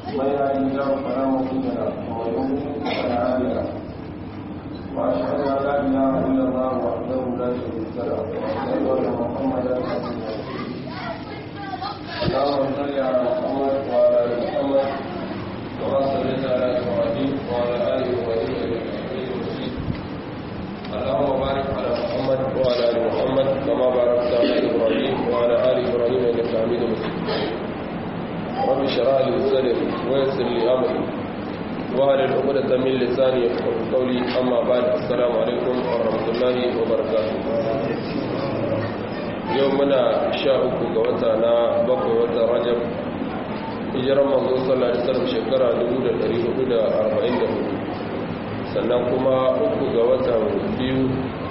من يهد الله فلا مضل له ومن يضلل فلا هادي له واشهد ان لا اله الا الله وحده لا شريك له واشهد ان محمدا عبده ورسوله اللهم صل على محمد وعلى ال محمد كما صليت على ابراهيم وعلى ال ابراهيم انك حميد مجيد اللهم بارك على محمد وعلى ال محمد كما باركت على ابراهيم وعلى ال ابراهيم انك حميد مجيد رب اشرح لي صدري ويسر لي امري وهل العقدة من لساني يفقه قولي اما بعد السلام عليكم ورحمه الله وبركاته يومنا شاء ga wata na bakwai watan rajab hijirar manzo sallallahu alaihi wasallam shekara 1444 sannan kuma uku ga watan biyu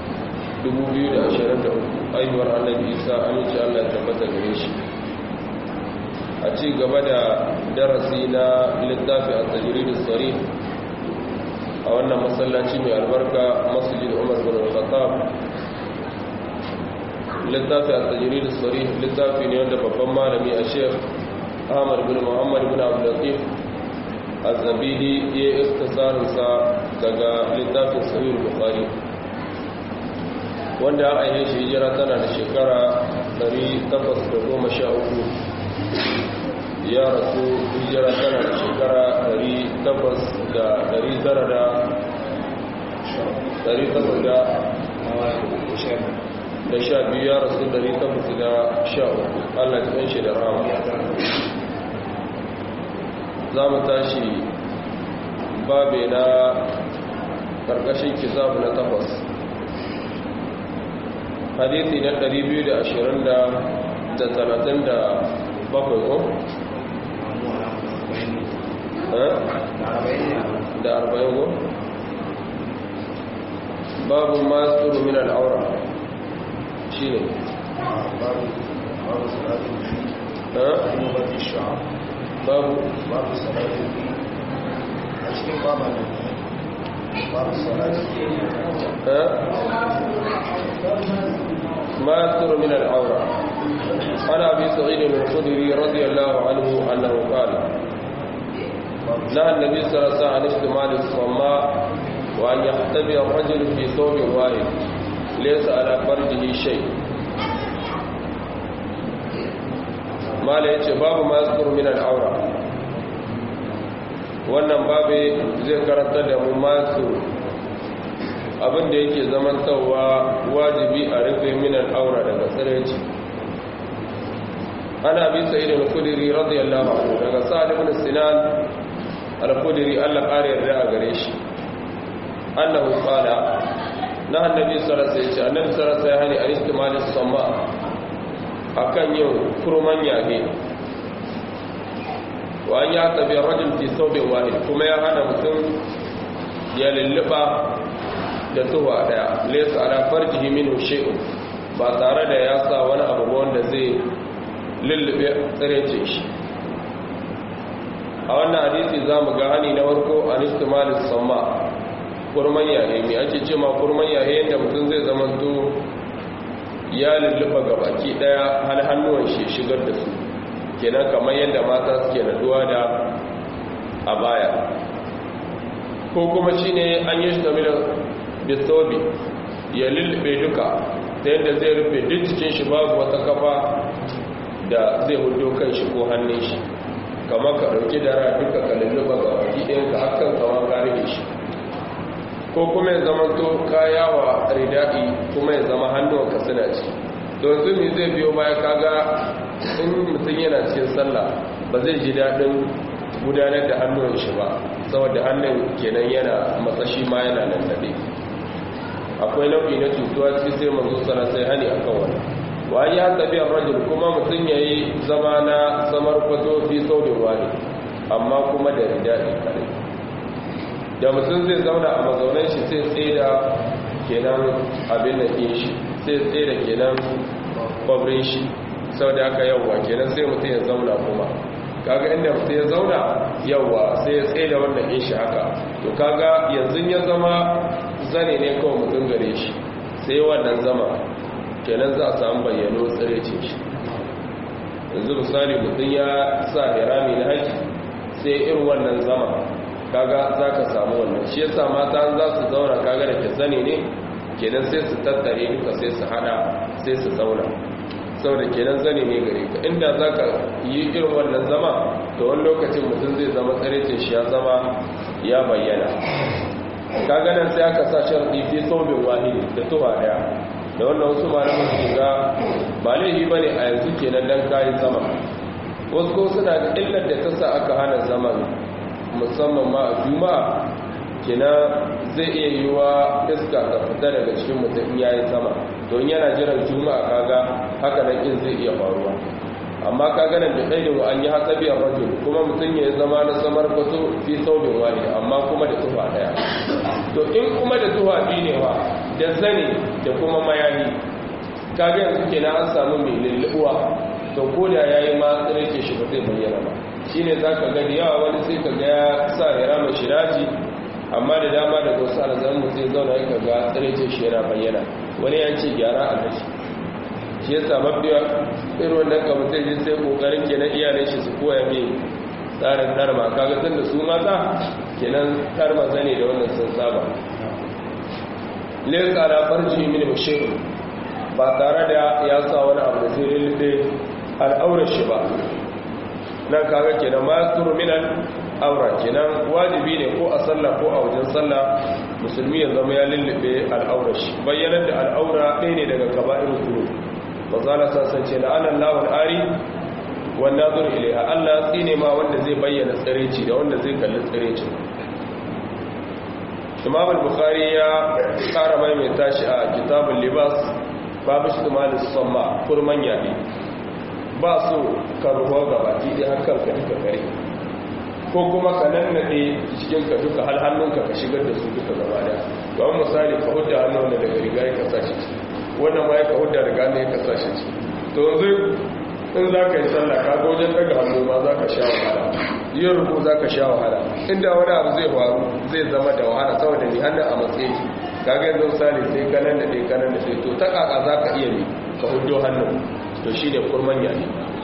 2023 aihuwar annabi isa aminci allah ya tabbata gare shi a ci gaba da darasi na littafi a tajiridu tsari a wannan masallaci mai albarka masjid umar bin al-khattab littafi a tajiridu tsari littafi ne wanda babban malami a sheikh ahmad bin muhammad bin abdullatif azabidi ya yi istisarinsa daga littafin sahih bukhari wanda an ainihin shi hijira tana da shekara 813 ya rasu hijira tana da shekara 800 da sha biyu ya rasu 813 allah ta shi da rama za mu tashi babe na ƙarƙashin kitabu na takwas hadithi na 220 da 37 ko? da 40 ko? babu masu min al'aura shi ne babu salatin babu babu salatin a cikin babu babu salatin ما يستر من العورة عن أبي سعيد الخدري رضي الله عنه أنه قال نهى النبي صلى الله عليه وسلم عن اشتمال الصماء وأن يختبئ الرجل في ثوب واحد ليس على فرجه شيء ما لا يتي باب ما يستر من العورة wannan babe zai karanta da mu masu abinda yake zamantawa wajibi a rufe minan aura daga tsiraici ana bi sa'id al-khudri radiyallahu anhu daga sa'ad ibn sinan al-khudri Allah kare yarda a gare shi annahu qala na annabi sallallahu alaihi wasallam annabi sallallahu alaihi wasallam an istimal as-sama akan yin kurman yage wa an ya tabi rajul fi thawbin wahid kuma ya hana mutum ya lulluba da tuwa daya laysa ala farjihi minhu shay'un ba tare da ya sa wani abu wanda zai lullube tsirece shi a wannan hadisi za mu ga hani na warko a nistimalis samma kurman yaye mai ake ce ma kurman yaye yadda mutum zai zamanto ya lulluɓa ga baki ɗaya hal hannuwan shi shigar da su kenan kamar yadda mata suke naduwa da a baya ko kuma shi ne an yi shi bisobi ya lullube duka ta yadda zai rufe duk cikin shi babu wata kafa da zai hudu kan shi ko hannun shi kamar ka ɗauki dara duka ka lulluba ga waki ɗayan ka hakan kama ka rufe shi ko kuma ya zama to kaya wa ridaɗi kuma ya zama hannuwanka suna ci don zumi zai biyo baya kaga in mutum yana cikin sallah ba zai ji daɗin gudanar da hannun shi ba saboda hannun kenan yana matsashi ma yana nan daɗe akwai nau'i na cutuwa cikin sai manzo sana sai hani akan wani wa ya tabi rajul kuma mutum yayi zama na samar kwato fi saurin wani amma kuma da ridadi kare da mutum zai zauna a mazaunan shi sai tsaye da kenan abin da ɗin shi sai tsaye da kenan kwabrin shi sau da aka yawwa kenan sai mutum ya zauna kuma kaga inda mutum ya zauna yawwa sai ya tsaye da wannan ɗin shi haka to kaga yanzu ya zama zane ne kawai mutum gare shi sai wannan zama kenan za a samu bayyano tsirecin shi yanzu misali mutum ya sa hirami na haji sai sai irin wannan zama kaga za ka samu wannan shi yasa mata za su zauna kaga da ke zane ne kenan sai su tattare duka sai su hada sai su zauna saboda kenan zane ne gare ka inda za ka yi irin wannan zama da wani lokacin mutum zai zama tsarecin shi ya zama ya bayyana kaga nan sai aka sa sharɗi fi saubin wahidi da tuba daya da wannan wasu malaman su ga ba laifi ba ne a yanzu kenan dan kayan sama wasu ko suna da illar da ta sa aka hana zaman musamman ma a juma'a kenan zai iya yi wa iska ta fita daga cikin mutum ya yi sama don yana jiran juma'a kaga haka nan in zai iya faruwa amma kaga nan da ɗaiɗin an yi hatsabi a rajul kuma mutum ya zama na samar kwato fi saubin wani amma kuma da tufa ɗaya to in kuma da tufa biyu ne wa da zane da kuma mayani kaga yanzu kenan an samu mai lulluɓuwa to ko da ya yi ma tsirke shi ba zai bayyana ba shi ne za ka gani yawa wani sai ka ga ya sa ya rama shiraji amma da dama da wasu alzan mutum zauna ya kaga tsirke shi yana bayyana wani ya ce gyara a gashi shi ya samu biya irin wannan ka mutum ji sai kokarin kenan iyalin shi su koya mai tsarin tarma kaga tun da su mata kenan tarma zane da wannan sun saba lesa da farji min mushiru ba tare da ya sa wani abu da zai lullufe al'aurar shi ba nan kaga kenan ma turu minan aura kenan wajibi ne ko a sallah ko a wajen sallah musulmi ya zama ya lullube al'aurar shi bayyanar da al'aura ɗaya ne daga kaba'ir turu ba za na sasance la'anar lawan ari wanda zuru ilaiha allah tsine ma wanda zai bayyana tsireci da wanda zai kalli tsireci imam al-bukhari ya kara maimaita shi a kitabul libas babu shi tumalin samma kurman yaɗi ba su karuwa ga baki ɗaya hakan ka duka kare ko kuma ka nannaɗe cikin ka duka hal hannunka ka shigar da su duka gaba da ba misali ka hudda hannun da daga riga ya kasa shi wannan ma ya ka hudda daga hannun ya kasa shi to yanzu in za ka yi sallah ka ga wajen daga hannu ma za ka sha wahala yin ruku za ka sha wahala inda wani abu zai faru zai zama da wahala saboda ni hannun a matsayi kaga yanzu misali sai kanan da ɗaya kanan da ɗaya to ta kaka za ka iya ne ka hudo hannun to shi ne kurman yayi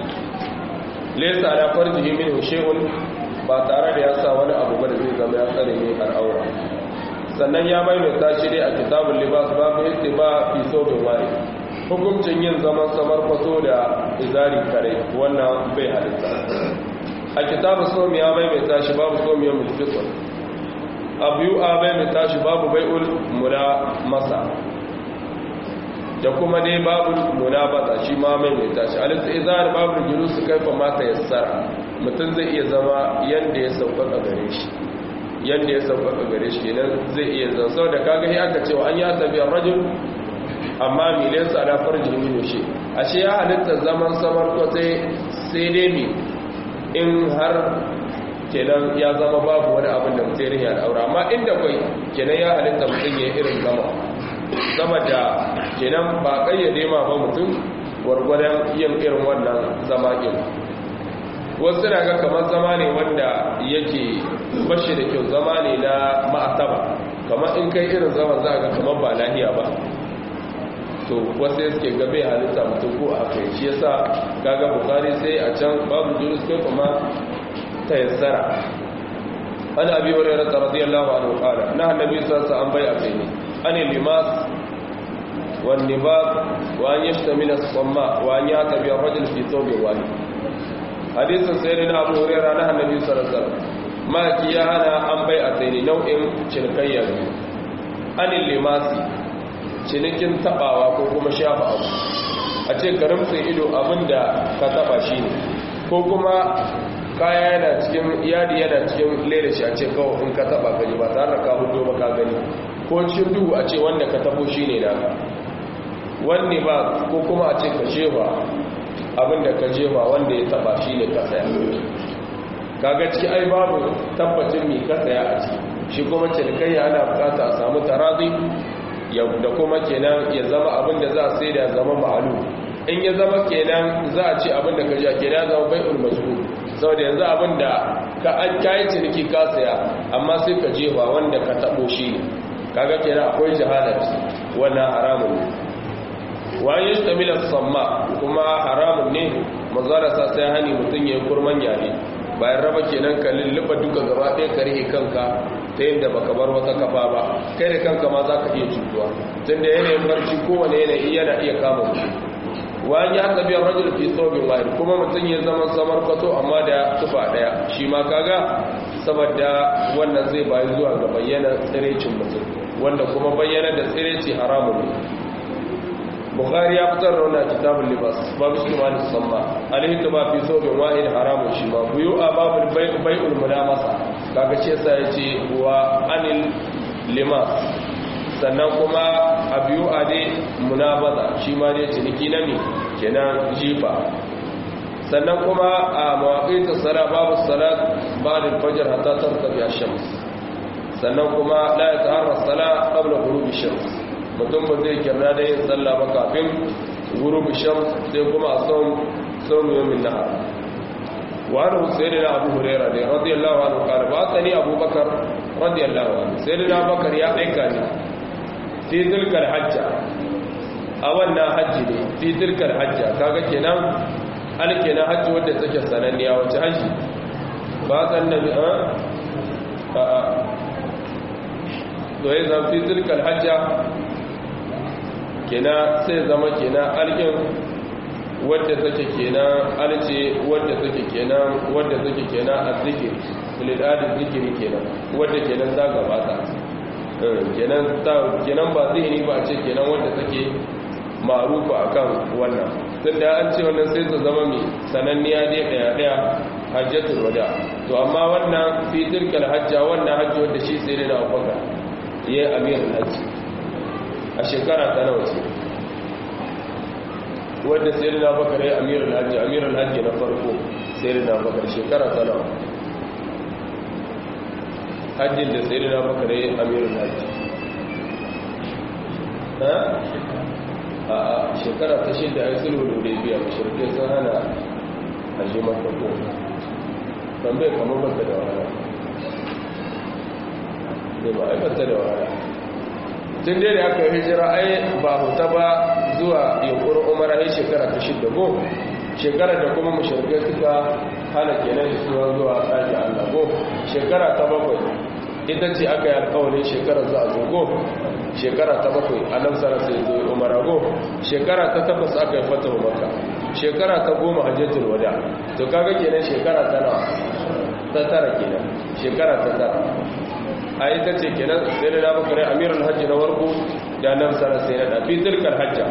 lesa ala farjihi min shay'un ba tare da ya sa wani abu ba da zai zama ya tsare ne al'aura sannan ya maimaita shi dai a kitabul libas babu ba fi sobin wari hukuncin yin zaman samar fato da izari kare wannan bai halitta a kitabul somi ya maimaita shi babu somiyar mulkitsun abu a maimaita shi babu bai'ul mula masa da kuma dai babu munabata shi ma mai mai tashi al-izar babu julus kaifa mata yassara mutum zai iya zama yanda ya sauƙaƙa gare shi yanda ya sauƙaƙa gare shi kenan zai iya zama saboda kaga sai aka cewa an ya tabi rajul amma milin sa da farji min shi ashe ya halitta zaman samar ko sai sai dai mi in har kenan ya zama babu wani abin da mutum ya daura amma inda kai kenan ya halitta mutum ya irin zama saboda kenan ba kayyade ma ba mutum gwargwadon yin irin wannan zama ɗin wasu na ga kamar zama ne wanda yake bashi da kyau zama ne na ma'asaba kamar in kai irin zaman za ga kamar ba lahiya ba to wasu suke gabe halitta mutum ko a kai shi yasa kaga bukari sai a can babu jurus kai kuma ta yassara an abi hurairah radiyallahu anhu qala na annabi sallallahu alaihi wasallam bai a kai ne عن اللماس والنباط وأن يشتمل الصماء وأن يعتبي الرجل في ثوب واحد حديث سيدنا أبو هريرة نهى النبي صلى الله عليه وسلم ما كيا أنا أم بيعتين نوع شركية عن اللماس cinikin tabawa ko kuma shafa abu a ce karimtsin ido abinda ka taba shi ne ko kuma kaya yana cikin yadi yana cikin lera shi a ce kawai in ka taba gani ba tare da ka hudu ba ka gani ko cikin duhu a ce wanda ka tabo shi ne naka wanne ba ko kuma a ce ka jefa abinda ka jefa wanda ya taba shi ne ka saya kaga ciki ai babu tabbacin mai ka saya a ciki shi kuma cinikayya ana bukata a samu tarazi da kuma kenan ya zama abinda za a sai da zama ma'alu in ya zama kenan za a ce abinda ka ja kenan ya zama bai'ul mazkur saboda yanzu abinda ka an kayi ciniki ka saya amma sai ka jefa wanda ka tabo shi ne kaga kenan akwai jahalat wannan haramun ne wa yashtamila samma kuma haramun ne mazara sa sai hani mutun yayin kurman yare bayan raba kenan ka lulluɓa duka gaba ɗaya ka rihe kanka ta yadda baka bar wata kafa ba kai da kanka ma za ka iya cutuwa tun da yanayin barci kowane yanayi yana iya kama mutum wani ya tabi rajul fi thawbin wahid kuma mutum ya zama samar kwato amma da tufa daya shi ma kaga saboda wannan zai bayi zuwa ga bayyana tsirecin mutum wanda kuma bayyana da tsireci haramun ne bukhari ya fitar da wannan kitabul libas babu shi ma samma alaihi tuba fi thawbin wahid haramun shi ma buyu a babul bai'ul mudamasa kaga ce sai yace wa anil limas sannan kuma a biyu a dai munabaza shi ma dai ciniki na mi kenan jifa sannan kuma a mawaƙi ta tsara babu salat ba da fajar hata tartabi a shams sannan kuma la ya ta'arra sala qabla ghurubi shams mutum ba zai kirna da yin sallah ba kafin ghurubi shams sai kuma a son son yawmin nahar wa an husaini na abu hurairah ne radiyallahu anhu qala ba tsani abubakar radiyallahu anhu sayyidina bakar ya aika ni fi tilkar hajja a wannan hajji ne fi tilkar hajja kaga kenan an kenan hajji wadda take sananniya wace hajji ba san nabi a a a doye zan fi tilkar hajja kenan sai zama kenan alkin wadda take kenan alce wadda take kenan wadda take kenan azzikiri filidadin zikiri kenan wadda kenan ta gabata kenan ba zai ba ce kenan wanda take marufa akan wannan tun da an ce wannan sai ta zama mai sananniya ne daya daya hajjatul wada to amma wannan fi tilkal hajja wannan hajji wanda shi sai da abubakar ya yi amirin hajji a shekara ta nawa ce wanda sai da abubakar ya yi amirin hajji amirin hajji na farko sai da abubakar shekara ta nawa hajjin da sai da baka da amirin hajji a shekara ta shida ya sulhu da biya mashirkai sun hana hajji makako tambaye kamar bata da wahala ne ba aikata da wahala tun dai da aka yi hijira ai ba huta ba zuwa yankurin umara ya shekara ta shida go shekara da kuma mashirkai suka hana kenan isuwa zuwa ɗaki Allah go shekara ta bakwai ita ce aka yi alkawarin shekara za a zogo shekara ta bakwai a nan sana sai zo umara go shekara ta takwas aka yi fata maka shekara ta goma hajjatul wada to kaga kenan shekara ta nawa ta tara kenan shekara ta tara a ita ce kenan sai da na bakare amiral hajji na warko da nan sana sai na ɗafi zirkar hajja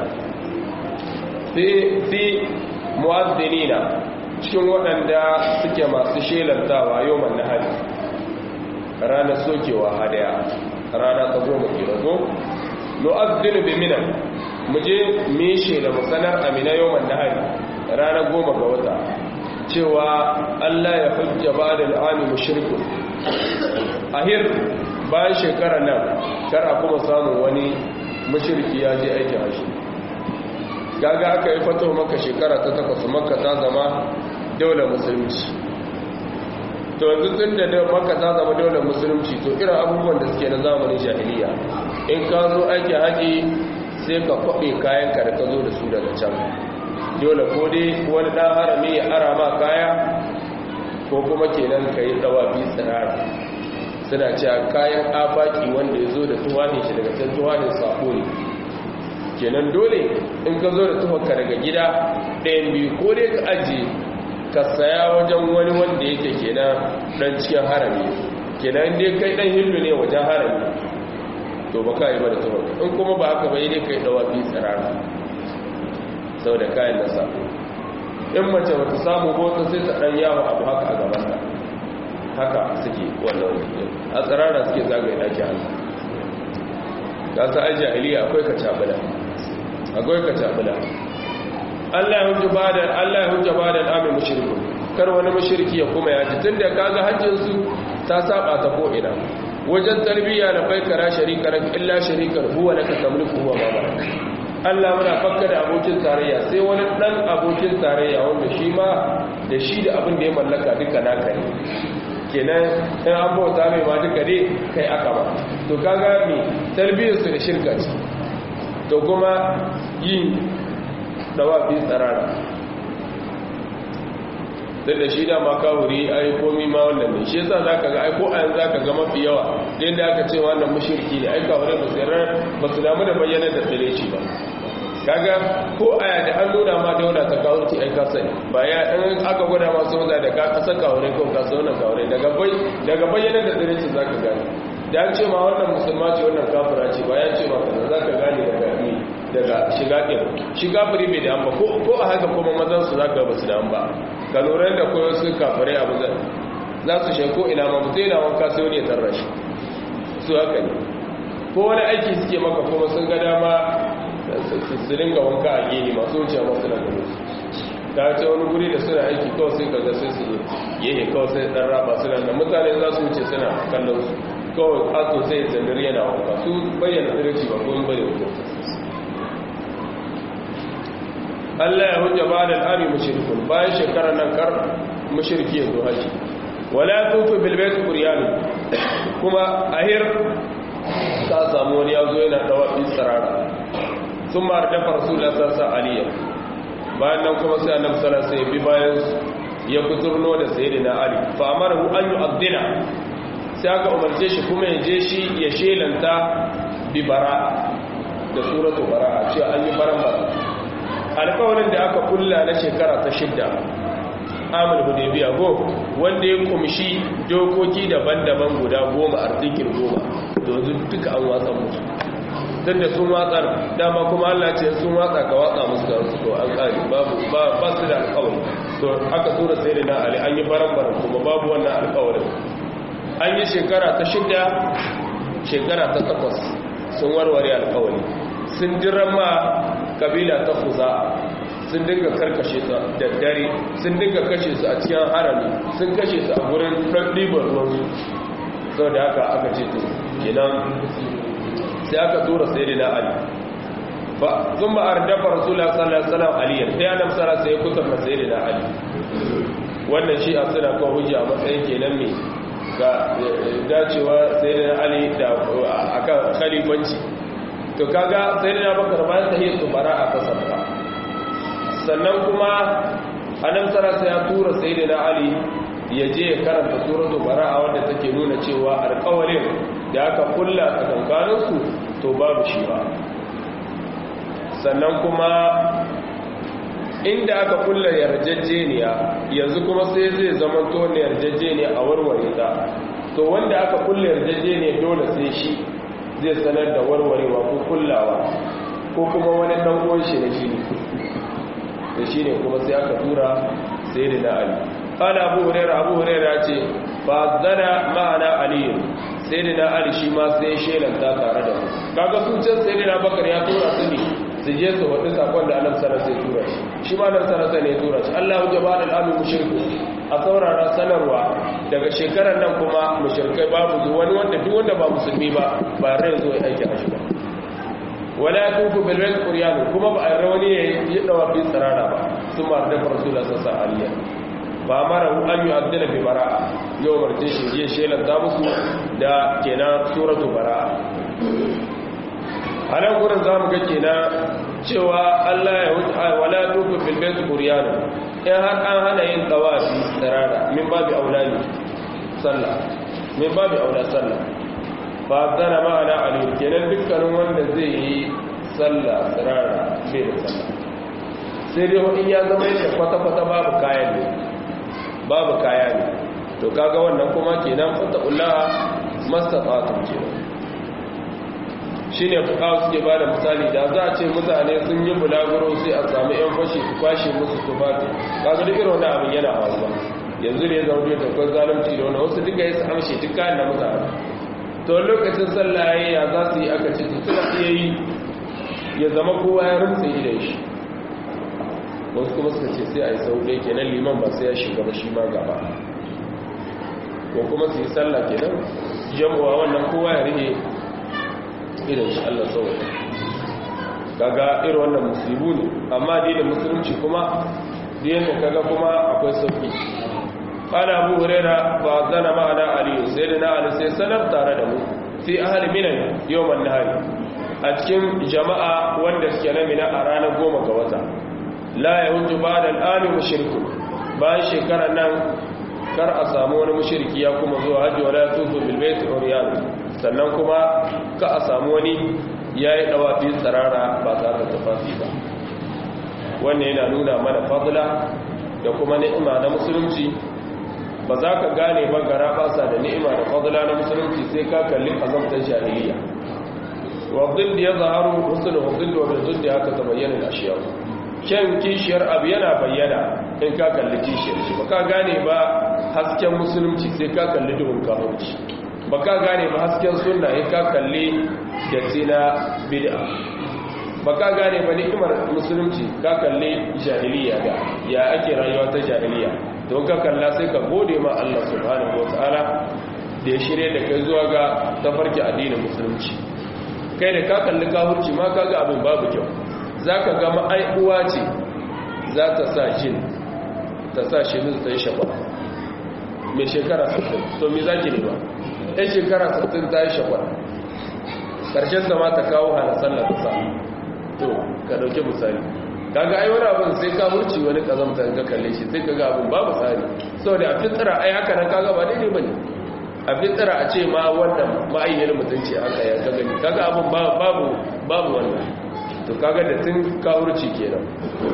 fi mu'azzinina cikin waɗanda suke masu shelantawa yau man na hali ranar sokewa hadaya rana ta goma ke rago nu'azzinu bi mina mu je mu shela mu sanar amina yau man na hali rana goma ga wata cewa Allah ya hujja ba da al'ami mushrikun ahir bayan shekarar nan kar a kuma samun wani mushriki ya je aikin hashi gaga aka yi fato maka shekara ta takwas maka ta zama daular musulunci to yanzu tun da maka ta zama daular musulunci to irin abubuwan da suke na zamanin jahiliya in ka zo aiki haƙi sai ka kwaɓe kayanka da ka zo da su daga can dole ko dai wani ɗan harami ya ara ma kaya ko kuma kenan ka yi ɗawa bi tsirara suna cewa kayan afaki wanda ya zo da tuwanin shi daga can tuwanin sako ne kenan dole in ka zo da tufanka daga gida ɗayan biyu ko dai ka ajiye ka saya wajen wani wanda yake kenan ɗan cikin harami kenan dai kai ɗan hindu ne wajen harami to ba ka yi ba da tufanka in kuma ba haka bai dai kai ɗawa fi tsirara sau da kayan da sa in mace ba ta samu bota sai ta ɗan yawo abu haka a gabanta haka suke wannan a tsirara suke zagaye ɗaki hannu ga sa ajiye iliya akwai ka cabula akwai ka tabula Allah ya hujja bada Allah ya hujja bada al'ami mushriku kar wani mushriki ya kuma yaji tunda kaga hajjin su ta saba ta ko ina wajen tarbiyya na bai kara sharika rak illa sharikar huwa laka tamliku huwa ma Allah muna fakka da abokin tarayya sai wani dan abokin tarayya wanda shi ma da shi da abin da ya mallaka duka naka ne kenan in an bauta mai ma duka ne kai aka ba to kaga me tarbiyyar su da shirka ce to kuma yin dawafi tsarara duk da shi dama kawuri ai komi ma wannan ne shi yasa zaka ga ai ko a yanzu zaka ga mafi yawa da aka ce wannan mushriki ne ai kawure ba su ba su damu da bayyana da tsireci ba kaga ko aya da an nuna ma daula ta kawurci ai ka sani ba ya in aka gwada ma soja da ka kasa kawure ko ka so wannan kawure daga bai daga bayyana da tsireci zaka gane da an ce ma wannan musulma ce wannan kafira ce ba ya ce ma kaza zaka gane daga ni daga shiga ɗin shi kafiri bai da ba ko a haka kuma mazan su zaka ba su da ba ka lura da koyo su kafirai abu zan za su shi ko ina ma mutum yana wanka sai wani ya tarra shi su haka ne ko wani aiki suke maka kuma sun ga dama su dinga wanka a gini masu wuce masu na gani ta ce wani guri da suna aiki kawai sai kaga sai su yi kawai sai dan raba suna da mutane za su wuce suna kallon su kawai kaso sai zandir yana wanka su bayyana tsirci ba ko bane mutum Allah ya hujja ba da al'ami mushrikun bayan shekarar nan kar mushriki ya zo haji wala tufu bil bayt quryan kuma ahir ka samu wani yazo yana dawafi sarara sun ma da rasulullah sallallahu alaihi bayan nan kuma sai annabi sallallahu alaihi bi bayan ya kuturno da sayyidina ali fa amarahu an yu'adhdina sai aka umarce shi kuma ya je shi ya shelanta bi bara'a da suratu bara'a cewa an yi baran bara alkawarin da aka kulla na shekara ta shidda amur hudebiya go wanda ya kumshi dokoki daban-daban guda goma artikin goma domin duka an watsa musu don da sun watsar dama kuma allah ce sun watsa ka watsa musu da su to an kari babu ba su da alkawari to aka tura sai da na ali an yi baran-baran kuma babu wannan alkawarin an yi shekara ta shidda shekara ta takwas sun warware alkawari sun jiran ma kabila ta kuza sun dinga karkashe su da dare sun dinga kashe su a cikin harami sun kashe su a gurin ɗiban ruwansu sau da haka aka ce to kenan sai aka tura sai da ali ba sun ba a dafa rasulun sallallahu aliyar sai ya namsara sai ya kusurta sai da ali wannan shi a suna kan hujja a matsayin kenan mai ga dacewa sai da ali da akan khalifanci to kaga sai da bakar bayan tahiyar su bara a kasarta sannan kuma annabi sallallahu ya tura sayyidina ali ya je ya karanta suratul bara'a wanda take nuna cewa alƙawarin da aka kulla tsakankanin su to babu shi ba sannan kuma inda aka kulla yarjejeniya yanzu kuma sai zai zama to ne yarjejeniya a warware ta to wanda aka kulla yarjejeniya dole sai shi zai sanar da warwarewa ko kullawa ko kuma wani dan uwan shi na shi da shi ne kuma sai aka tura sai da na ali kana abu hurairah abu hurairah ce fa zana ma'ana ali sai da na ali shi ma sai shelanta tare da mu kaga su can sai da na bakar ya tura su ne su je su wadi sakon da annabi sallallahu alaihi tura shi shi ma annabi sallallahu alaihi tura shi Allahu jabal al-amin mushriku a saurara sanarwa daga shekarar nan kuma mushrikai babu wani wanda duk wanda ba musulmi ba ba rai zo ya aiki a shi ba wala tufu bil bayt quryan kuma ba a rawani ya dawa bi tsarara ba sun ma da rasulullah sallallahu alaihi ba mara hu an yu'addila bi bara'a yau martin shi je shelan ta musu da kenan suratu bara'a anan gurin zamu ga kenan cewa Allah ya wuce wala tufu bil bayt quryan in har an hana yin tawafi tsarara min babi aulani sallah min babi aula sallah ba zana ma'ana aliyu kenan dukkanin wanda zai yi sallah tsirara bai da sallah sai dai wani ya zama yadda kwata-kwata babu kayan ne babu kaya ne to kaga wannan kuma kenan fata'ullaha mastata'atun kenan shi ne fukawa suke ba da misali da za a ce mutane sun yi bulaguro sai a sami yan fashi su kwashe musu tufafi kaga duk irin wani abin yana faruwa yanzu ne zama da takwai zalunci da wani wasu duka yi su amshe duk kayan da mutane to lokacin sallah yayi ya za su yi aka ce suna iya yi ya zama kowa ya rumtse idan shi wasu kuma suka ce sai a yi sau ɗaya kenan liman ba sai ya shiga ba shi ma gaba ko kuma su yi sallah kenan jamuwa wannan kowa ya rike idan shi Allah sauwa kaga irin wannan musulmi ne amma dai da musulunci kuma diyan da kaga kuma akwai sauki qala abu huraira fa zana ma'ana ali sayyidina ali sai sanar tare da mu fi ahli minan yawman nahari a cikin jama'a wanda suke na mina a ranar goma ga wata la yahuju ba'da al-ami mushriku bayan shekarar nan kar a samu wani mushriki ya kuma zuwa hajji wala tufu bil bait uriyan sannan kuma ka a samu wani yayi dawafi tsarara ba tare da tufafi ba wannan yana nuna mana fadla da kuma ni'ima na musulunci ba za ka gane ba gara basa da ni'ima da fadla na musulunci sai ka kalli azamtar jahiliya wabdin da ya zaharu husnul husnul wa bil haka ta bayyana ashiya kyan kishiyar abu yana bayyana in ka kalli kishiyar shi ba ka gane ba hasken musulunci sai ka kalli duhun kafirci ba ka gane ba hasken sunna in ka kalli da tina bid'a ba ka gane ba ni'imar musulunci ka kalli jahiliya ga ya ake rayuwa ta jahiliya don ka kalla sai ka gode ma Allah subhanahu wataala da ya shirye da kai zuwa ga tafarki addinin musulunci kai da ka kalli kafirci ma kaga abin babu kyau zaka ga ma'aiuwa ce za ta sa jin ta sa shi ta yi shafa mai shekara 60 to me zaki ne ba ɗan shekara 60 ta yi shafa ƙarshen ta ma ta kawo hana sallar ta sa to ka dauke misali kaga ai wani abin sai ka hurci wani kazamta ka kalle shi sai kaga abin babu tsari saboda a fitira ai haka nan kaga ba daidai bane a fitira a ce ma wannan ma'ayyar mutunci haka ya kaga ni kaga abin babu babu wannan to kaga da tun ka hurci kenan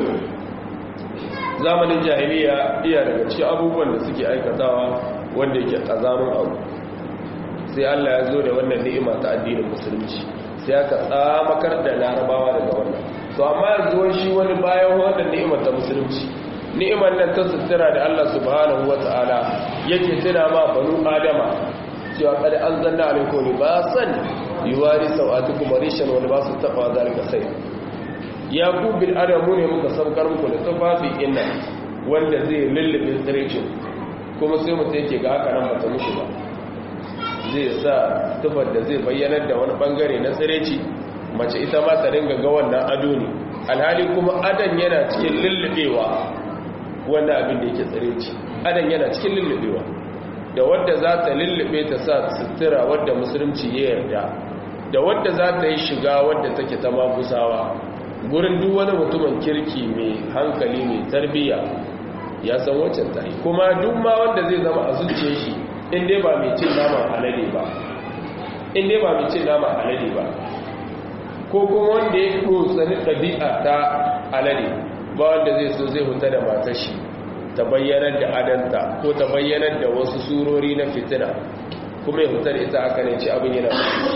zamanin jahiliya iya daga cikin abubuwan da suke aikatawa wanda yake kazamin abu sai Allah ya zo da wannan ni'ima ta addinin musulunci sai aka tsamakar da larabawa daga wannan to amma yanzu shi wani bayan wannan ni'imar ta musulunci ni'imar nan ta sutura da Allah subhanahu wata'ala yake tuna ma banu adama cewa kada an zanna alaikum libasan yuwari sawatukum rishan wal basu taqa zalika sai ya ku bil adamu ne muka saukar muku da tufafi inna wanda zai lullube tsirecin kuma sai mutum yake ga haka nan mata mushi ba zai sa tufar da zai bayyanar da wani bangare na tsireci mace ita ma ta ringa ga wannan ado ne alhali kuma adan yana cikin lullubewa wannan abin da yake tsireci adan yana cikin lullubewa da wadda za ta lullube ta sa sutura wadda musulunci ya yarda da wadda za ta yi shiga wadda take ta magusawa gurin duk wani mutumin kirki mai hankali mai tarbiyya ya san waccan ta yi kuma duk ma wanda zai zama a zuciya shi in dai ba mai cin naman alade ba in dai ba mai cin naman alade ba ko kuma wanda ya sani ɗabi'a ta alade ba wanda zai so zai huta da matar shi ta bayyanar da adanta ko ta bayyanar da wasu surori na fitina kuma ya huta da ita haka ne ci abin yana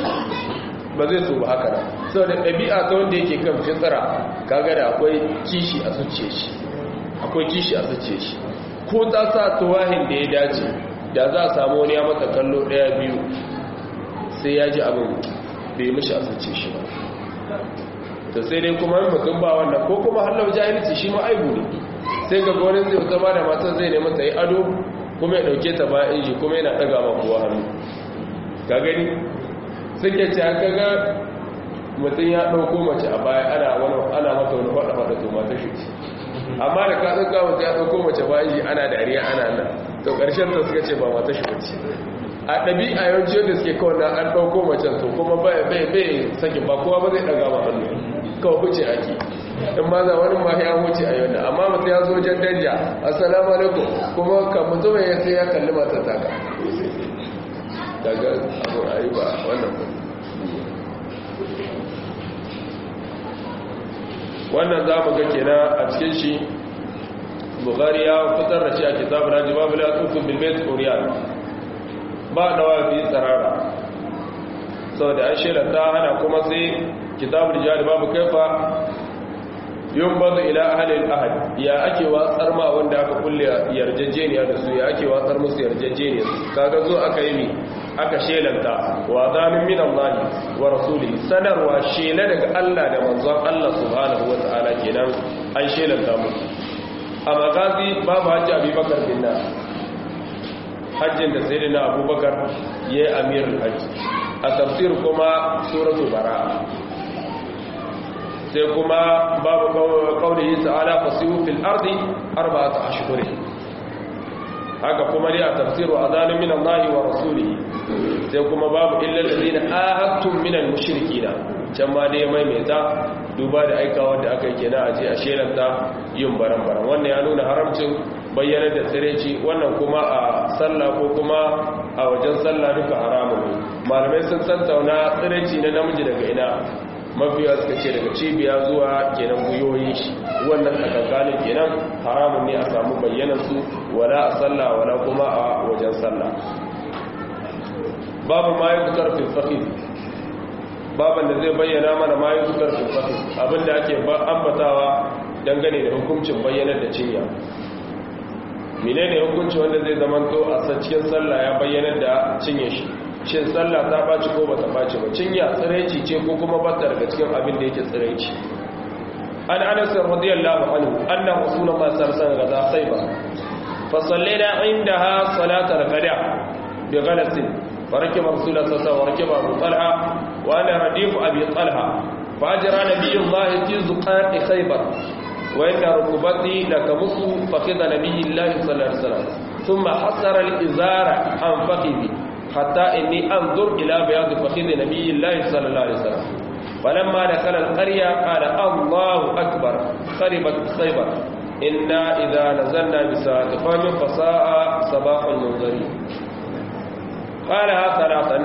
ba zai so ba haka nan sau da ɗabi'a ta wanda yake kan fitsara kaga da akwai kishi a zuciya shi akwai kishi a zuciya shi ko ta sa tuwahin da ya dace da za a samu wani ya mata kallo ɗaya biyu sai ya ji abin bai mishi a zuciya shi ba to sai dai kuma yin mutum ba wannan ko kuma hallau jahilci shi ma aibu ne sai ga gwanin zai zama da matar zai nemi ta yi ado kuma ya ɗauke ta bayan inji kuma yana ɗaga ma kowa hannu ka gani suke ce aka ga mutum ya ɗauko mace a baya ana ana mata wani faɗa-faɗa to mata shi ce amma da ka ɗauka mutum ya ɗauko mace bayan inji ana dariya ana nan to ƙarshen ta suka ce ba mata shi bace a ɗabi'a yawanci yadda suke kawai na an ɗauko macen to kuma bai bai sake ba kowa ba zai ɗaga ma hannu kawai huce ake in ma za wani mahi an huce a yau amma mutum ya zo jan danja assalamu alaikum kuma ka mutum ya sai ya kalli matar taka daga abu a yi ba wannan ba wannan za mu ga kenan a cikin shi bukari ya fitar da shi a kitabun hajji babu la tufin bilbet oriyan ba da wafi tsarara sau da an shirata hana kuma sai kitabul jihad babu kaifa yun bazu ila ahalin ahad ya ake watsar ma wanda aka kulle yarjejeniya da su ya ake watsar musu yarjejeniya kaga zo aka yi mi aka shelanta wa zamin min Allah wa rasuli sanarwa shela daga Allah da manzon Allah subhanahu wa ta'ala kenan an shelanta mu a magazi babu hajji abubakar bin nas hajjin da sai na abubakar ya yi amirin hajji a tafsir kuma suratu bara sai kuma babu kawai ta'ala fasihu fil ardi arba'ata ashhurin haka kuma dai a tafsiru azalun min Allah wa rasulihi sai kuma babu illal ladina ahadtum min al mushrikina can ma dai maimaita duba da aikawa da aka yi kenan a je a shelanta yin baran-baran wannan ya nuna haramcin bayyana da tsireci wannan kuma a sallah ko kuma a wajen sallah duka haramun ne malamai sun tattauna tsireci na namiji daga ina mafiya suka ce daga cibiya zuwa kenan guyoyin shi wannan tsakankanin kenan haramun ne a samu bayyanar su wala a sallah wala kuma a wajen sallah babu ma yi zukar filfafi baban da zai bayyana mana ma yi zukar filfafi abinda ake ambatawa dangane da hukuncin bayyanar da cinya mine ne hukunci wanda zai zamanto a cikin sallah ya bayyanar da cinye shi shin sallah ta baci ko bata baci ba cinya tsiraici ce ko kuma bata daga cikin abin da yake tsiraici an anas radiyallahu anhu anna rasulullah sallallahu alaihi wasallam gaza khaybar fa sallaina indaha salatal qada bi ghalasin فركب رسول الله صلى الله عليه وسلم وركب أبو طلحة وأنا رديف أبي طلحة فأجرى نبي الله في زقاق خيبر وإن ركبتي لكمص فخذ نبي الله صلى الله عليه وسلم ثم حصر الإزار عن فخذي حتى إني أنظر إلى بياض فخذ نبي الله صلى الله عليه وسلم فلما دخل القرية قال الله أكبر خربت خيبر إنا إذا نزلنا بساعة قوم فساء صباح المنذرين قالها ثلاثا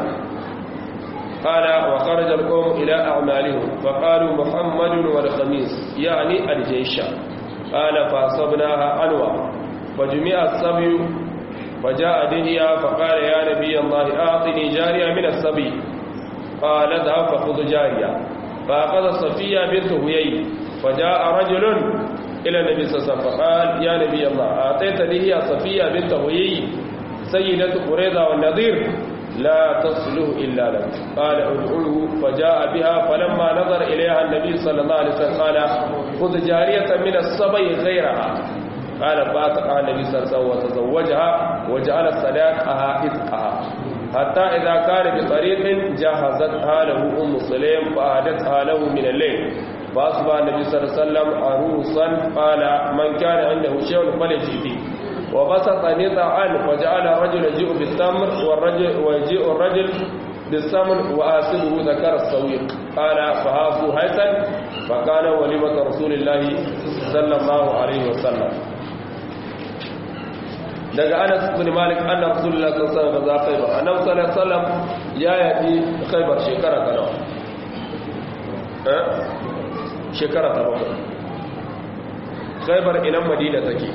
قال وخرج القوم إلى أعمالهم فقالوا محمد والخميس يعني الجيش قال فأصبناها عنوى فجمع الصبي فجاء دنيا فقال يا نبي الله أعطني جارية من الصبي قال اذهب فخذ جارية فأخذ صفية بنت هيي فجاء رجل إلى النبي صلى الله عليه وسلم فقال يا نبي الله أعطيتني هي صفية بنت هيي سيدة قريظة والنظير لا تصله إلا لك قال ادعوه فجاء بها فلما نظر إليها النبي صلى الله عليه وسلم قال خذ جارية من الصبي غيرها قال فاتقها النبي صلى الله عليه وسلم وتزوجها وجعل صداقها إذقها حتى إذا كان بطريق جهزتها له أم سليم فأهدتها له من الليل فأصبح النبي صلى الله عليه وسلم عروسا قال من كان عنده شيء فليجي به وبسط نطعا وجعل الرجل يجيء بالتمر والرجل ويجيء الرجل بالسمن وآسبه ذكر السويق قال فهافوا هيثا فكان وليمة رسول الله صلى الله عليه وسلم daga Anas bin Malik anna Rasulullah sallallahu alaihi wasallam Khaybar annabi sallallahu alaihi wasallam ya yaki Khaybar shekara ta nawa eh shekara ta bakwai Khaybar ina Madina take